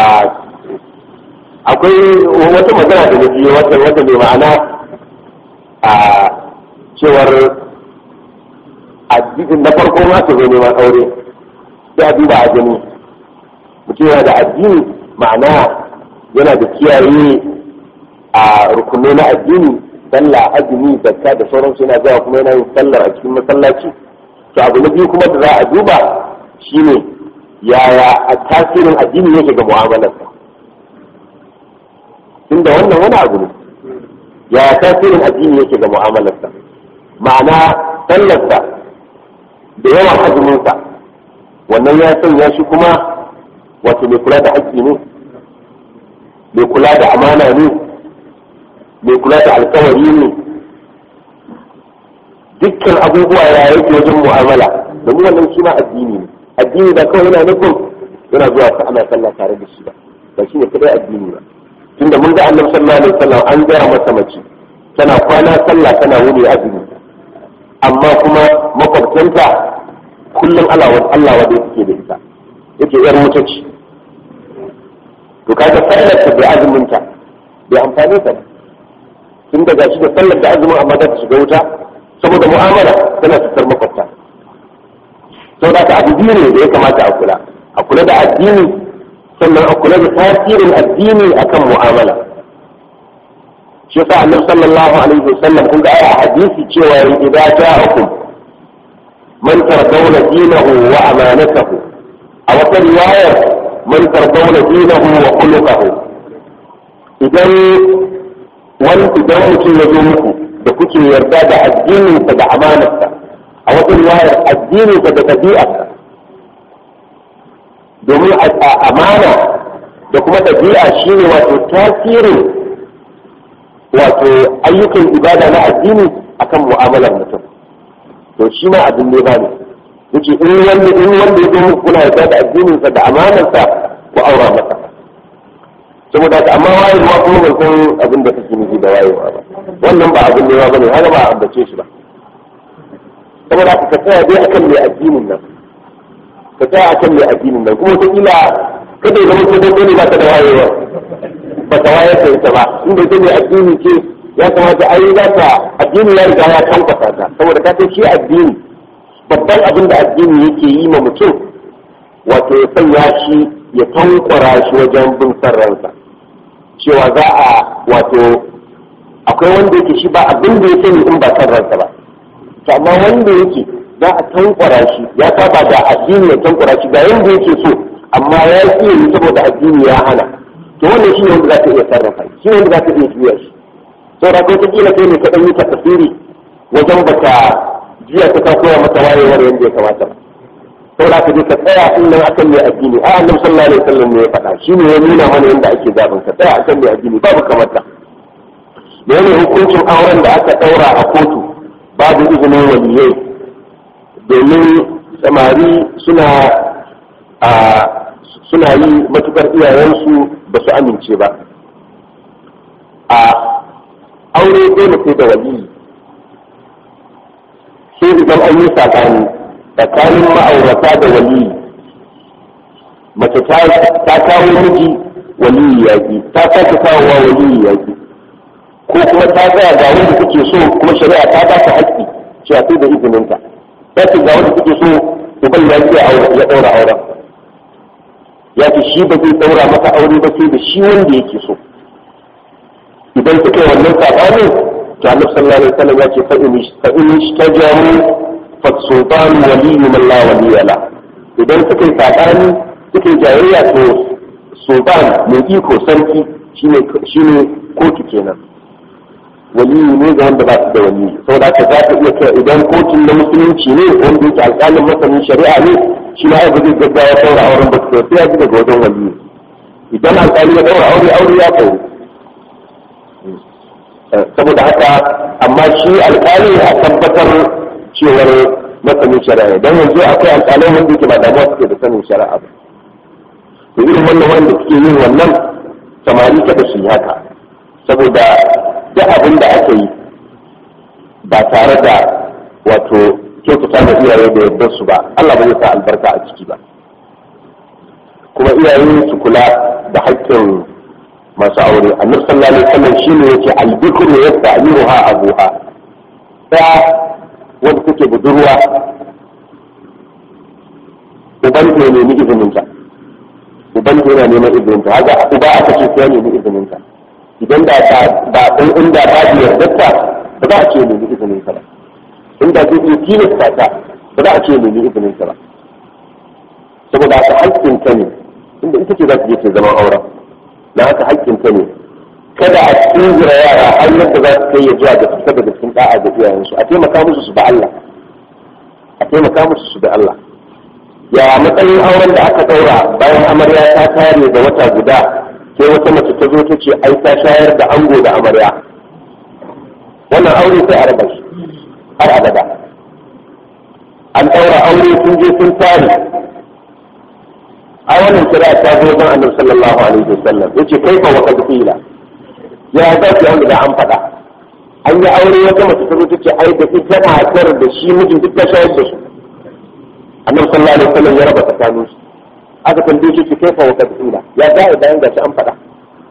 akwai wata magana da nufi wata wata mai ma'ana a cewar addinin na farko ma su zo neman aure sai a duba a gani mutum yana da addini ma'ana yana da kiyaye a rukunai na addini sallah azumi zakka da sauransu yana zuwa kuma yana yin sallar a cikin masallaci to abu na biyu kuma da za a duba shine yaya a tasirin addini yake ga mu'amalarsa tunda wannan wani abu ne yaya tasirin addini yake ga mu'amalarsa ma'ana sallarsa da yawan azuminsa wannan ya sanya shi kuma wato mai kula da haƙƙi ne mai kula da amana ne mai kula da alkawari ne dukkan abubuwa ya yake wajen mu'amala domin wannan shi ma addini ne addini da kawai yana nufin yana zuwa ta ana sallah tare da shi ba ba shi ne kadai addini ba tunda mun ga annabi sallallahu alaihi wasallam an gaya masa mace tana kwana sallah tana wuni azumi amma kuma makwabtanta kullum Allah wa Allah wa dai take da ita yake yar wuta ce to kaga sallar ta bai azumin ta bai amfane ta ba tun daga shi da sallar da azumin amma za ta shiga wuta saboda mu'amala tana fitar makwabta sau da abu biyu ne da ya kamata a kula a kula da addini sannan a kula da tasirin addini akan mu'amala shi yasa annabi sallallahu alaihi wasallam kun ga a hadisi cewa idan ja'akum man tardawna dinahu wa amanatahu a wata riwayar man tardawna dinahu wa khuluquhu idan wani idan mutum ya zo muku da kuke yarda da addininsa da amanarsa a wata riwayar addininsa da ɗabi'arsa domin amana da kuma ɗabi'a shine wato tasirin wato ayyukan ibada na addini akan mu'amalar mutum to shi ma abin ne ba ne yace in wanda in wanda ya zo muku kuna yarda da addininsa da amanarsa ku aura masa saboda haka amma wayewa kuma ban san abin da kake nufi da wayewa ba wannan ba abin nema bane haka ba a ambace shi ba saboda haka ka tsaya dai akan mai addinin nan ka tsaya akan mai addinin nan kuma wataƙila kada ya zama ko dai ne ba ta da wayewa ba ta wayar da ita ba inda ita mai addini ce ya kamata ai za ta addini ya riga ya kankwasa ta saboda ka san shi addini babban abin da addini yake yi ma mutum wato ya sanya shi ya tankwara shi wajen bin san ransa cewa za a wato akwai wanda yake shi ba abin da ya sani in ba san ransa ba to amma wanda yake za a tankwara shi ya saba da addini ya tankwara shi ga yanda yake so amma ya iya yi saboda addini ya hana to wannan shi ne wanda za ka iya sarrafa shi ne wanda za ka iya juya shi saboda ko kila kai ne ka dan yi tafsiri wajen baka jiya ta ka koya mata wayewar yanda ya kamata ba saboda ka je ka tsaya in nan akan mai addini a annabi sallallahu alaihi wasallam ne ya faɗa shi ne ya nuna mana yanda ake zaɓin ka tsaya akan mai addini babu kamar ta da yana hukuncin auren da aka ɗaura a kotu babu izinin waliyai domin samari suna a suna yi matukar iyayensu ba su amince ba a aure dole sai da waliyi sai idan an yi sakani tsakanin ma'aurata da waliyi mace ta kawo miji waliyi yaƙi ta sake kawowa waliyi yaƙi ko kuma ta tsaya ga wanda take so kuma shari'a ta ba ta haƙƙi cewa sai da izininta ta ce ga wanda take so uban ya ce ya ɗaura auren ya ce shi ba zai ɗaura masa aure ba sai da shi wanda yake so idan suka yi wannan saɓanin to annabi sallallahu alaihi wasallam ya ce fa in ishtajaru fa sultan waliyyu man la waliya la idan suka yi saɓani suka yi jayayya to sultan mai iko sarki shine shine kotu kenan waliyu ne ga wanda ba su da waliyu saboda haka za ka iya kai idan kotun na musulunci ne wanda yake alƙalin masanin shari'a ne shi ma ai ba zai gaggawa saura auren ba sai ya ji daga wajen waliyu idan alƙali ya daura aure aure ya kawo saboda haka amma shi alƙali a tabbatar cewar masanin shari'a don yanzu akwai alƙalai wanda yake ba damuwa suke da sanin shari'a ba to irin wannan wanda suke yin wannan samari kada su yi haka saboda duk abin da aka yi ba tare da wato kyautata da iyaye da yardar su ba Allah ba zai sa albarka a ciki ba kuma iyaye su kula da haƙƙin masu aure annabi sallallahu alaihi wasallam shine yake albikru yasta'miruha abuha ta wanda take budurwa uban ne nemi izinin ta uban yana neman izinin ta haka uba aka ce sai ya nemi izinin ta idan da ba ɗan inda ba da yardarta ba za a ce nemi izinin ka ba inda zai iya tilasta ta ba za a ce nemi izinin ka ba saboda haka haƙƙin ka ne inda ita ce za ta je ta zama auren na haka haƙƙin ka ne kada a tsira yara har yadda za su kai ya zuwa ga fita daga cikin da'a ga iyayensu a taimaka musu su da Allah a taimaka musu su da Allah ya matsayin auren da aka ɗaura bayan amarya ta tare da wata guda sai wata mace ta zo ta ce ai ta shayar da ango da amarya wannan aure sai a raba shi har abada an ɗaura aure sun je sun tare a wannan kira ta zo don annabi sallallahu alaihi wasallam yace kai fa wa kad qila ya za ki wanda da an faɗa an yi aure wata mace ta zo ta ce ai da ita matar da shi mijin duk ta shayar da su annabi sallallahu alaihi wasallam ya raba tsakanin su aka tambaye shi kai fa wa kad qila ya za a bayan gashi an faɗa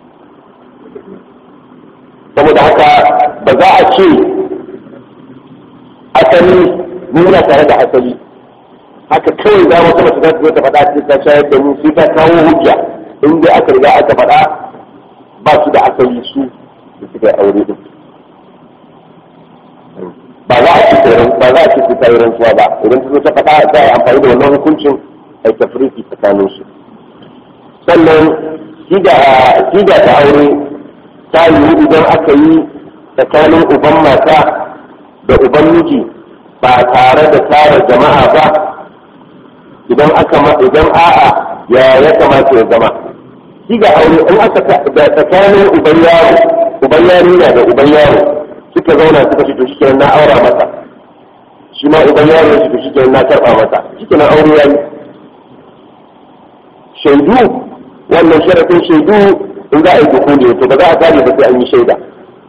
saboda haka ba za a ce asali muna tare da asali haka kawai za wata mace za ta zo ta faɗa ce ta shayar da mu sai ta kawo hujja in dai aka riga aka faɗa ba su da asali su da suka yi aure din ba za a ce ba za a ce ta yi rantsuwa ba idan ta zo ta faɗa za a yi amfani da wannan hukuncin a tafriki tsakanin su sannan siga ta aure ta yiwu idan aka yi tsakanin uban mata da uban miji ba tare da tara jama'a ba idan aka idan a'a ya ya kamata ya zama shi ga aure in aka da tsakanin uban yaro uban yarinya da uban yaro suka zauna suka ce to shi na aura masa shi ma uban yaro ya ce to shi na karba masa shi na aure yayi shaidu wannan sharafin shaidu in za a yi dukuli to ba za a tare ba sai an yi shaida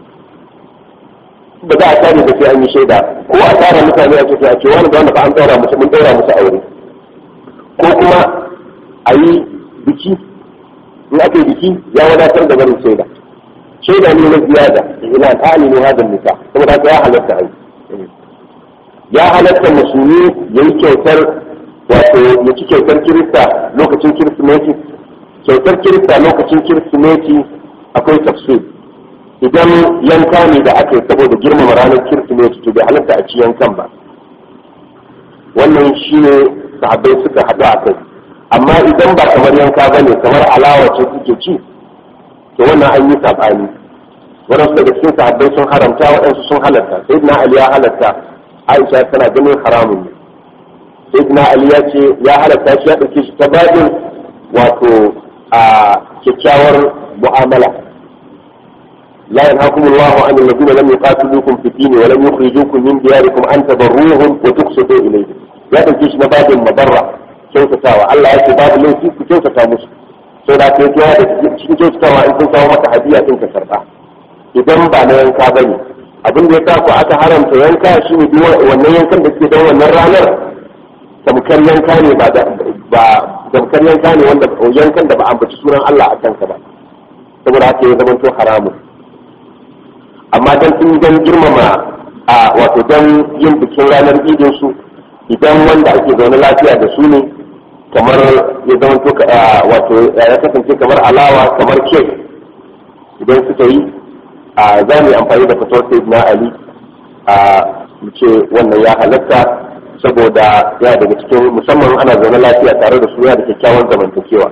ba za a tare ba sai an yi shaida ko a tara mutane a cikin a ce wani wanda fa an daura musu mun daura musu aure ko kuma a yi biki in aka yi biki ya wadatar da barin shaida shaida ne na ziyada ila ta'ali ne hadin nika saboda haka ya halatta ai ya halatta musulmi ya yi kyautar wato ya ci kyautar kirista lokacin kirsimeti kyautar kirista lokacin kirsimeti akwai tafsir idan yanka ne da aka yi saboda girmama ranar kirsimeti to bai halatta a ci yankan ba wannan shi ne sahabbai suka haɗu a kai amma idan ba kamar yanka ba ne kamar alawa ce suke ci to wannan an yi saɓani waɗansu daga cikin sahabbai sun haramta waɗansu sun halatta sai na ali ya halatta aisha tana ganin haramun ne sai na ali ya ce ya halatta shi ya ɗauke shi ta babin wato a kyakkyawar mu'amala لا ينهاكم الله عن الذين لم يقاتلوكم في الدين ولم يخرجوكم من دياركم أن تبروهم وتقسطوا إليهم ya ɗauke shi na babin mabarra kyautatawa Allah ya ce babu laifi ku kyautata musu sai da ke kiyawa da cikin kyautatawa in sun kawo maka hadiya din ka karɓa idan ba na yanka ba ne abin da ya sa ku aka haramta yanka shi ne duk wannan yankan da suke don wannan ranar tamkar yanka ne ba ba tamkar yanka ne wanda yankan da ba ambaci sunan Allah a kansa ba saboda haka ya zama to haramun amma dan sun dan girmama a wato dan yin bikin ranar idin su idan wanda ake zaune lafiya da su ne kamar ya zama to wato ya kasance kamar alawa kamar kek idan suka yi a za mu yi amfani da fitowar sai na ali a mu ce wannan ya halatta saboda ya daga cikin musamman ana zaune lafiya tare da su ya da kyakkyawan zamantakewa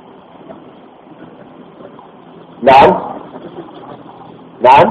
na'am na'am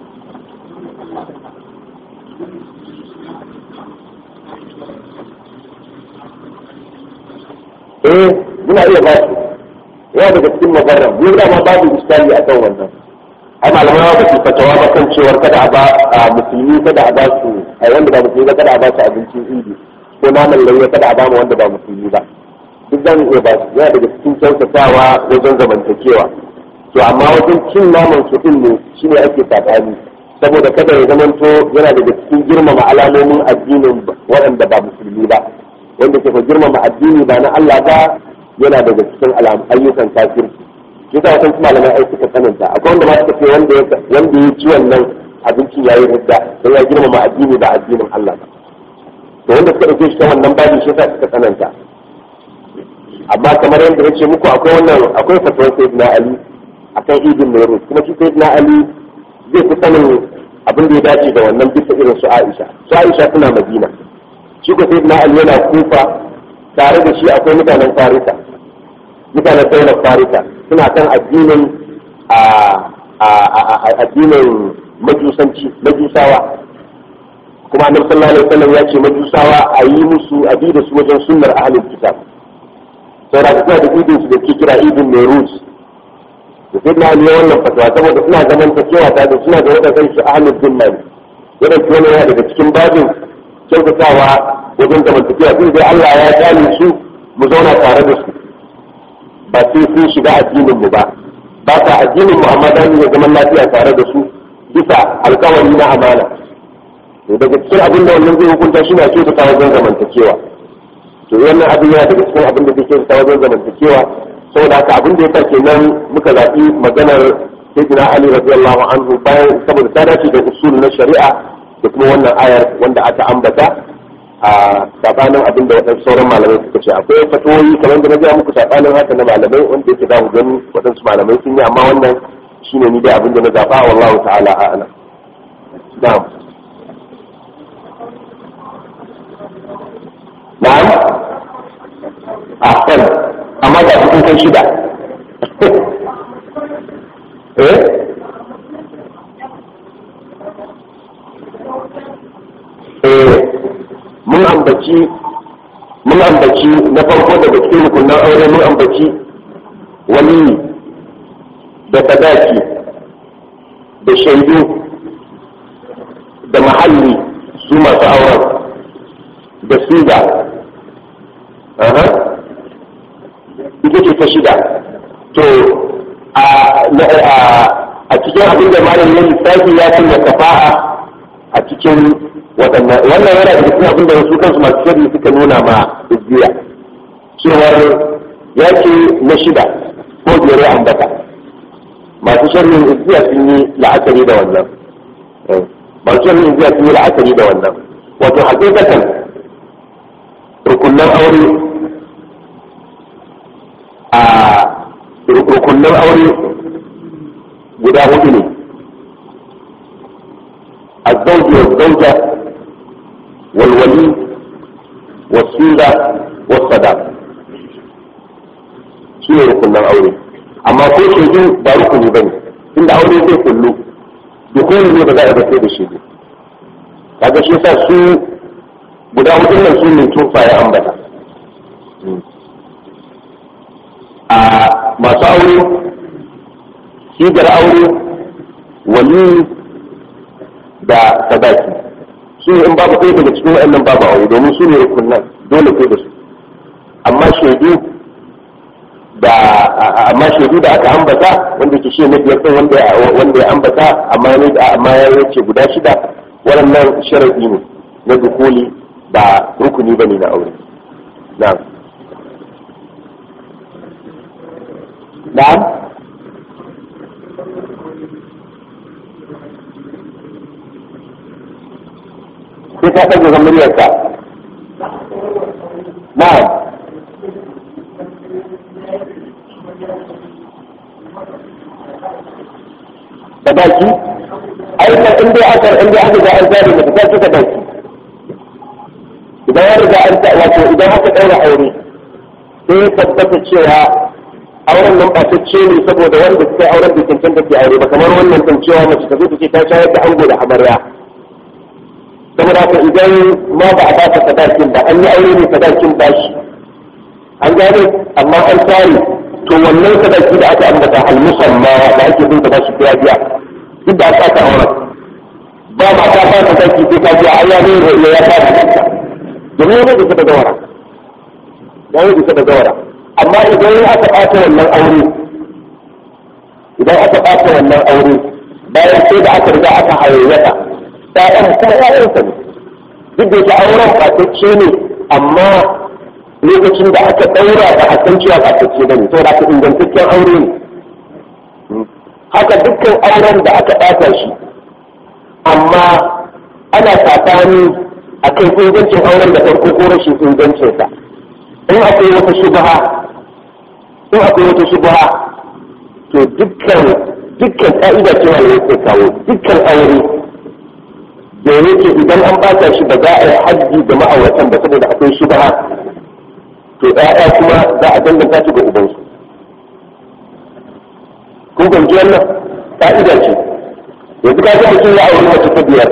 eh muna iya ba su yawa daga cikin mabarra mu da ma babu iskali a kan wannan ai malamai ba su fatawa ba kan cewar kada a ba a musulmi kada a ba su ai wanda ba musulmi ba kada a ba su abincin idi ko naman lauya kada a ba mu wanda ba musulmi ba duk za mu iya ba su yana daga cikin kyautatawa wajen zamantakewa to amma wajen cin naman su din ne shine ake tsakani saboda kada ya zamanto yana daga cikin girmama alamomin addinin waɗanda ba musulmi ba wanda ke girmama addini ba na Allah ba yana daga cikin ayyukan kafirci shi ta wasan malamai ai suka tsananta akwai wanda ma suka ce wanda ya wanda ya ci wannan abincin yayi hudda sai ya girmama addini ba addinin Allah ba to wanda suka dauke shi ta wannan babi shi ta suka tsananta amma kamar yadda ya ce muku akwai wannan akwai fatuwar sayyidina Ali akan idin Nairus kuma shi sayyidina Ali zai fi sanin abin da ya dace da wannan bisa irin su Aisha su Aisha suna Madina shi ko sai na Ali yana kufa tare da shi akwai mutanen Farisa mutanen daular Farisa suna kan addinin a addinin majusanci majusawa kuma annabi sallallahu alaihi wasallam ya ce majusawa a yi musu a bi da su wajen sunnar ahlul kitab saboda suna da idin su da ke kira idin Nairuz da sai na Ali wannan fatawa saboda suna zaman takewa ta da suna da wadannan su ahlul zimma ne wadannan yana daga cikin babin kyautatawa wajen zamantakewa sun dai Allah ya gane su mu zauna tare da su ba sai sun shiga addinin mu ba ba sa addinin mu amma za mu zaman lafiya tare da su bisa alkawari na amana to daga cikin abin da wannan zai hukunta shi na kyautata wajen zamantakewa to wannan abin yana daga cikin abin da zai kyautata wajen zamantakewa saboda haka abin da ya sa kenan muka zaɓi maganar sayyidina ali radiyallahu anhu bayan saboda ta dace da usul na shari'a da kuma wannan ayar wanda aka ambata a sabanin abin da waɗansu sauran malamai suka ce akwai fatoyi kamar da na gaya muku sabanin haka na malamai wanda yake za ku gani waɗansu malamai sun yi amma wannan shine ni dai abin da na zaɓa wallahu ta'ala a'lam na'am na'am ahsan amma ga cikin kai shida eh eh mun ambaci mun ambaci na farko daga cikin rukunan aure mun ambaci wani da sadaki da shaidu da mahalli su masu auren da siga ita ce ta shida to a cikin abin da malam ya lissafi ya sanya kafa'a a cikin waɗannan wannan yana da cikin abin da wasu kansu masu shari suka nuna ma izziya cewar ya ce na shida ko biyar ya ambata masu sharrin izziya sun yi la'akari da wannan masu sharrin izziya sun yi la'akari da wannan wato hakikatan rukunan aure a rukunan aure guda hudu ne الزوج والزوجة والولي والسيرة والصداق shi ne rukunan aure amma ko shaidu ba rukuni ba ne inda aure zai kullu dukkan ne ba za a bace da shaidu kaga shi sa su guda hudun nan su ne tufa ya ambata a masu aure sigar aure wali da sadaki su in babu ɗaya daga cikin waɗannan babu aure domin su ne rukunan dole kai da su amma shaidu da amma shaidu da aka ambata wanda ke shi na biyar ɗin wanda wanda ya ambata amma ne amma ya yace guda shida waɗannan sharadi ne na dukuli ba rukuni bane na aure na'am na'am sai ka ɗaga ga muryarka na'am da baki aikar in dai aka in dai aka ga an tsare mata ta suka baki idan ya riga an ta wato idan aka ɗaura aure sai ya tabbata cewa auren nan ba ta ce ne saboda wanda suka yi auren da cancanta ke aure ba kamar wannan kan cewa mace ta zo ta ce ta shayar da ango da amarya saboda haka idan ma ba a ba ta sadakin ba an yi aure ne sadakin bashi an gane amma an tsari to wannan sadaki da aka ambata al-musamma da ake bin ta bashi biya biya duk da aka ta aure ba ma ta ba sadaki sai ka biya ai ya ne ya ya ta da domin ne da ta gawara ya ne da ta gawara amma idan aka ɓata wannan aure idan aka ɓata wannan aure bayan sai da aka riga aka hayayyata ƴaƴan kuma ƴaƴansa ne duk da yake auren ɓatacce ne amma lokacin da aka ɗaura ba a san cewa ɓatacce ba ne saboda aka ingantaccen aure ne haka dukkan auren da aka ɓata shi amma ana saɓani a kan ingancin auren da farko ko rashin ingancinsa in akwai wata shubha in akwai wata shubha to dukkan dukkan ka'ida cewa ne yake kawo dukkan aure da yake idan an bata shi ba za a yi hajji da ma'auratan ba saboda akwai shubha to ɗaya kuma za a danganta shi ga ubansu kun fahimci wannan ka'ida ce yanzu ka ga mutum ya auri mace ta biyar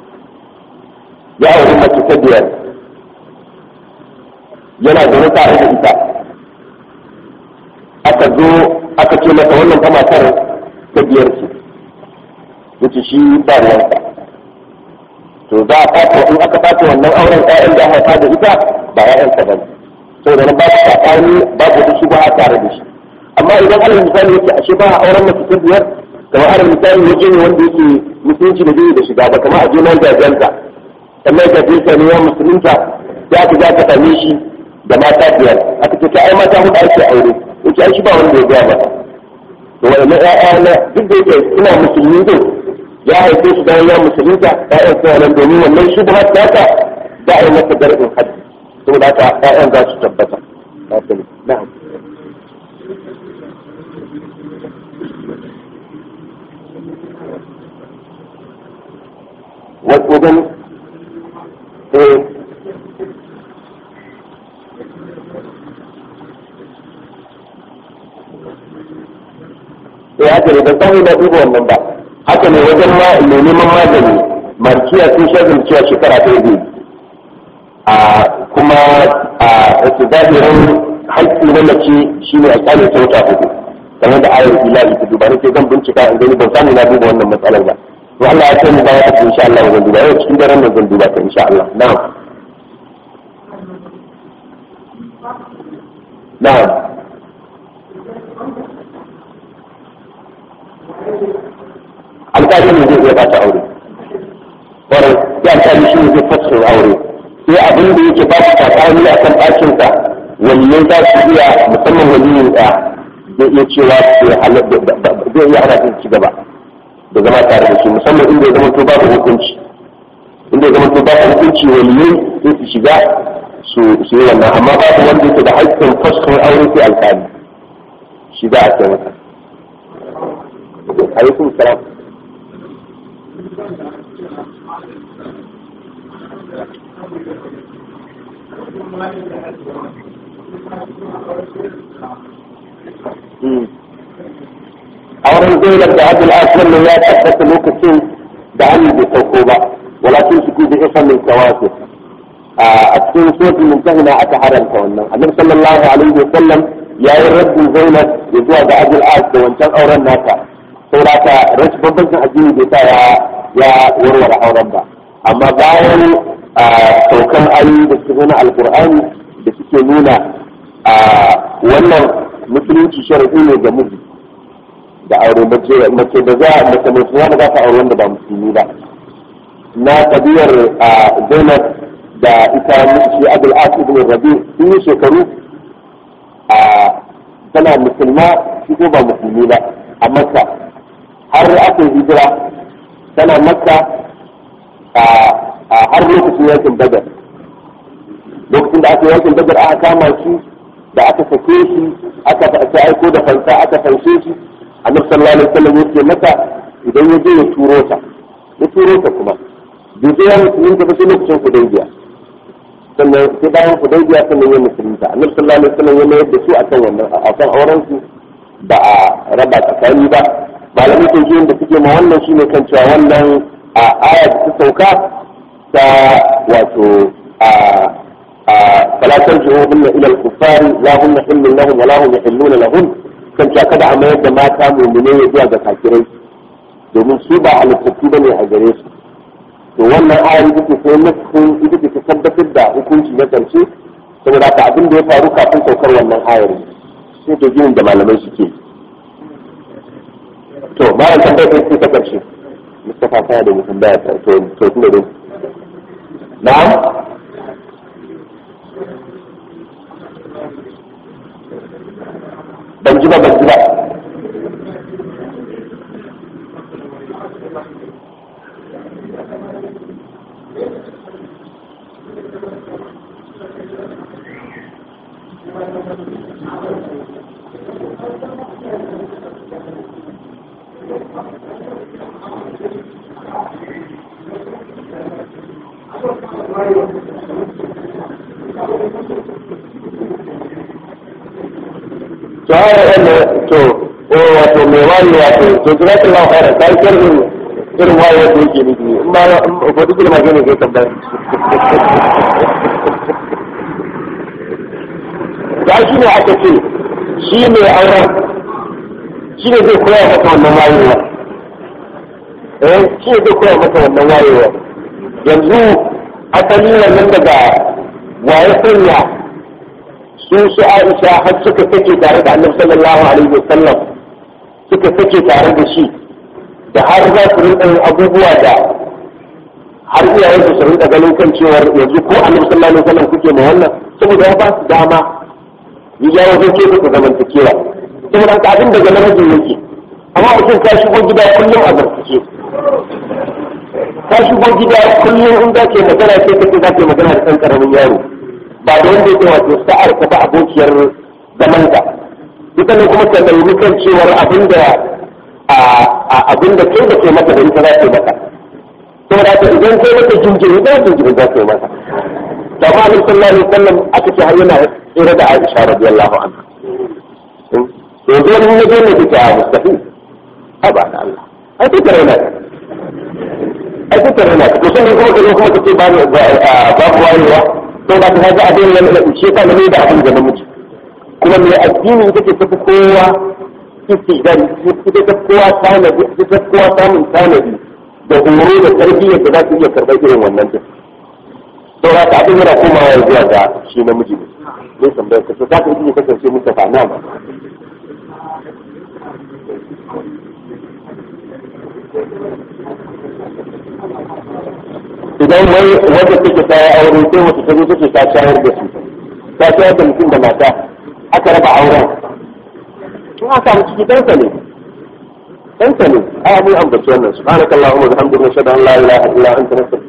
ya auri mace ta biyar yana zaune tare da ita aka zo aka ce masa wannan ta matar ta biyar ce yace shi ba ruwansa to za a fata in aka fata wannan auren ƴaƴan da haifa da ita ba ƴaƴan ta bane to da ba ta tsakani babu da shi ba a tare da shi amma idan alal misali yake ashe ba a auren mace ta biyar kamar alal misali waje ne wanda yake musulunci da zai da shiga ba kamar a je nan jajanta sannan ka je ka ne musulunta ya ka za ka same shi da mata biyar aka ce ta ai mata huɗu ake aure yake ai shi ba wanda ya gaya mata to wani ƴaƴa na duk da yake ina musulmi din ya haife su bayan ya musulunta ƴaƴan suna nan domin wannan shi ba ta ta za a yi masa darbin haddi saboda haka ƴaƴan za su tabbata na'am wajen eh ya haka ne ban san ina duba wannan ba haka ne wajen ma mai neman magani markiya sun shagin cewa shekara ta yi a kuma a su zahirin haƙƙi na mace shi ne a kyale ta wata hudu game da ayar ilahi ta duba nake zan bincika in gani ban samu na duba wannan matsalar ba to Allah ya kai mu baya ta insha Allah zan duba yau cikin daren nan zan duba ta insha Allah na'am na'am alƙali ne zai iya ba ta aure kwarai ya alƙali shi ne zai fashin aure sai abin da yake ba su tsakani a kan ɗakinsa waliyai za su iya musamman waliyin ɗaya zai iya cewa zai iya hana su ci gaba da zama tare da shi musamman inda ya zama to babu hukunci inda ya zama to babu hukunci waliyai sai su shiga su yi wannan amma babu wanda yake da haƙƙin fashin aure sai alƙali shi za a kai masa alaikum salam auren zainab da abdul aswar ne ya tabbata lokacin da hannun bai sauko ba walakin su kuzi isa min kawasi a cikin suratul mumtahina aka haramta wannan annabi sallallahu alaihi wa sallam ya yi rabbin zainab ya zuwa ga abdul as da wancan auren nata saboda rashin bambancin addini bai sa ya warware auren ba amma bayan saukan ayoyi da suke nuna alkur'ani da suke nuna wannan musulunci shari'i ne ga miji da aure mace mace da za mace mai suna da za ta aure wanda ba musulmi ba na kabiyar zainab da ita shi abul as ibn rabi sun yi shekaru tana musulma shi ko ba musulmi ba a makka har aka yi hijira tana makka a har lokacin yakin badar lokacin da aka yi yakin badar aka kama shi da aka sake shi aka ta aiko da fansa aka fanshe shi annabi sallallahu alaihi wasallam yake mata idan ya je ya turo ta ya turo ta kuma bai je ya musulunta ba sai lokacin hudaybiya sannan sai bayan hudaybiya sannan ya musulunta annabi sallallahu alaihi wasallam ya mayar da su akan wannan akan auren su ba a raba tsakani ba malamai tauhidin da suke ma wannan shine kan cewa wannan a aya da ta sauka ta wato a a fala tarji'uhunna ila al-kuffar la hunna hillun lahum wa la hum yahilluna lahum kan cewa kada a mayar da mata mu'mine ya zuwa ga kafirai domin su ba halittattu bane a gare su to wannan ayar ita ce sai nufin ita ce ta tabbatar da hukunci na karshe saboda haka abin da ya faru kafin saukar wannan ayar sai to ginin da malamai suke yi to bayan tambayar sai ta karshe Mustafa ta da mutum baya ta to to tun da na'am ban ji ba ban ji ba to haka wanda to o wato mai wani wato to jira ta lawa fara kai irin irin waye da yake nufi in ma ko duk da magana kai tambaya da shi ne aka ce shi ne auren shi ne zai koya mata wannan wayewa eh shi ne zai koya mata wannan wayewa yanzu asali wannan daga waye sanya su su Aisha har suka take tare da Annabi sallallahu alaihi wasallam suka take tare da shi da har za su rinka yin abubuwa da har iyayen su rinka ganin kan cewar yanzu ko Annabi sallallahu alaihi wasallam kuke ma wannan saboda ya ba su dama ya jawo zai ke ku zamantakewa saboda haka abin daga namijin yake amma mutum ka shigo gida kullum a zartace ka shigo gida kullum in za ke magana sai ka ce za ke magana da ɗan ƙaramin yaro ba da wanda yake wato sa'ar ka ba abokiyar zaman ka ita ne kuma ka nemi kan cewar abin da abin da kai da ke maka da ita za ke maka saboda haka idan kai maka jinjiri da jinjiri za ke maka da ma Annabi sallallahu alaihi wasallam aka ce har yana tsere da Aisha radiyallahu anha yanzu wani ne ne da mustahil haba da Allah ai kuka raina ai kuka raina to sai kuma kaje kuma kace ba ba ku wayewa to da ka ga abin yana da uce ka ne da abin da namiji kuma mai addini take tafi kowa istidari ita ta kowa tanadi ita ta kowa samun tanadi da horo da tarbiyyar da za su iya karɓar irin wannan din to da abin yana komawa zuwa ga shi namiji ne ne tambayar ka to za ka iya kasance muka fa na ba idan wai wanda take ta yi aure sai wata ta zo take ta shayar da su ta shayar da mutum da mata aka raba auren in aka samu ciki ɗansa ne ɗansa ne ai abin ambaci wannan subhanakallahumma wa bihamdika nashhadu an la ilaha illa anta nastaghfiruka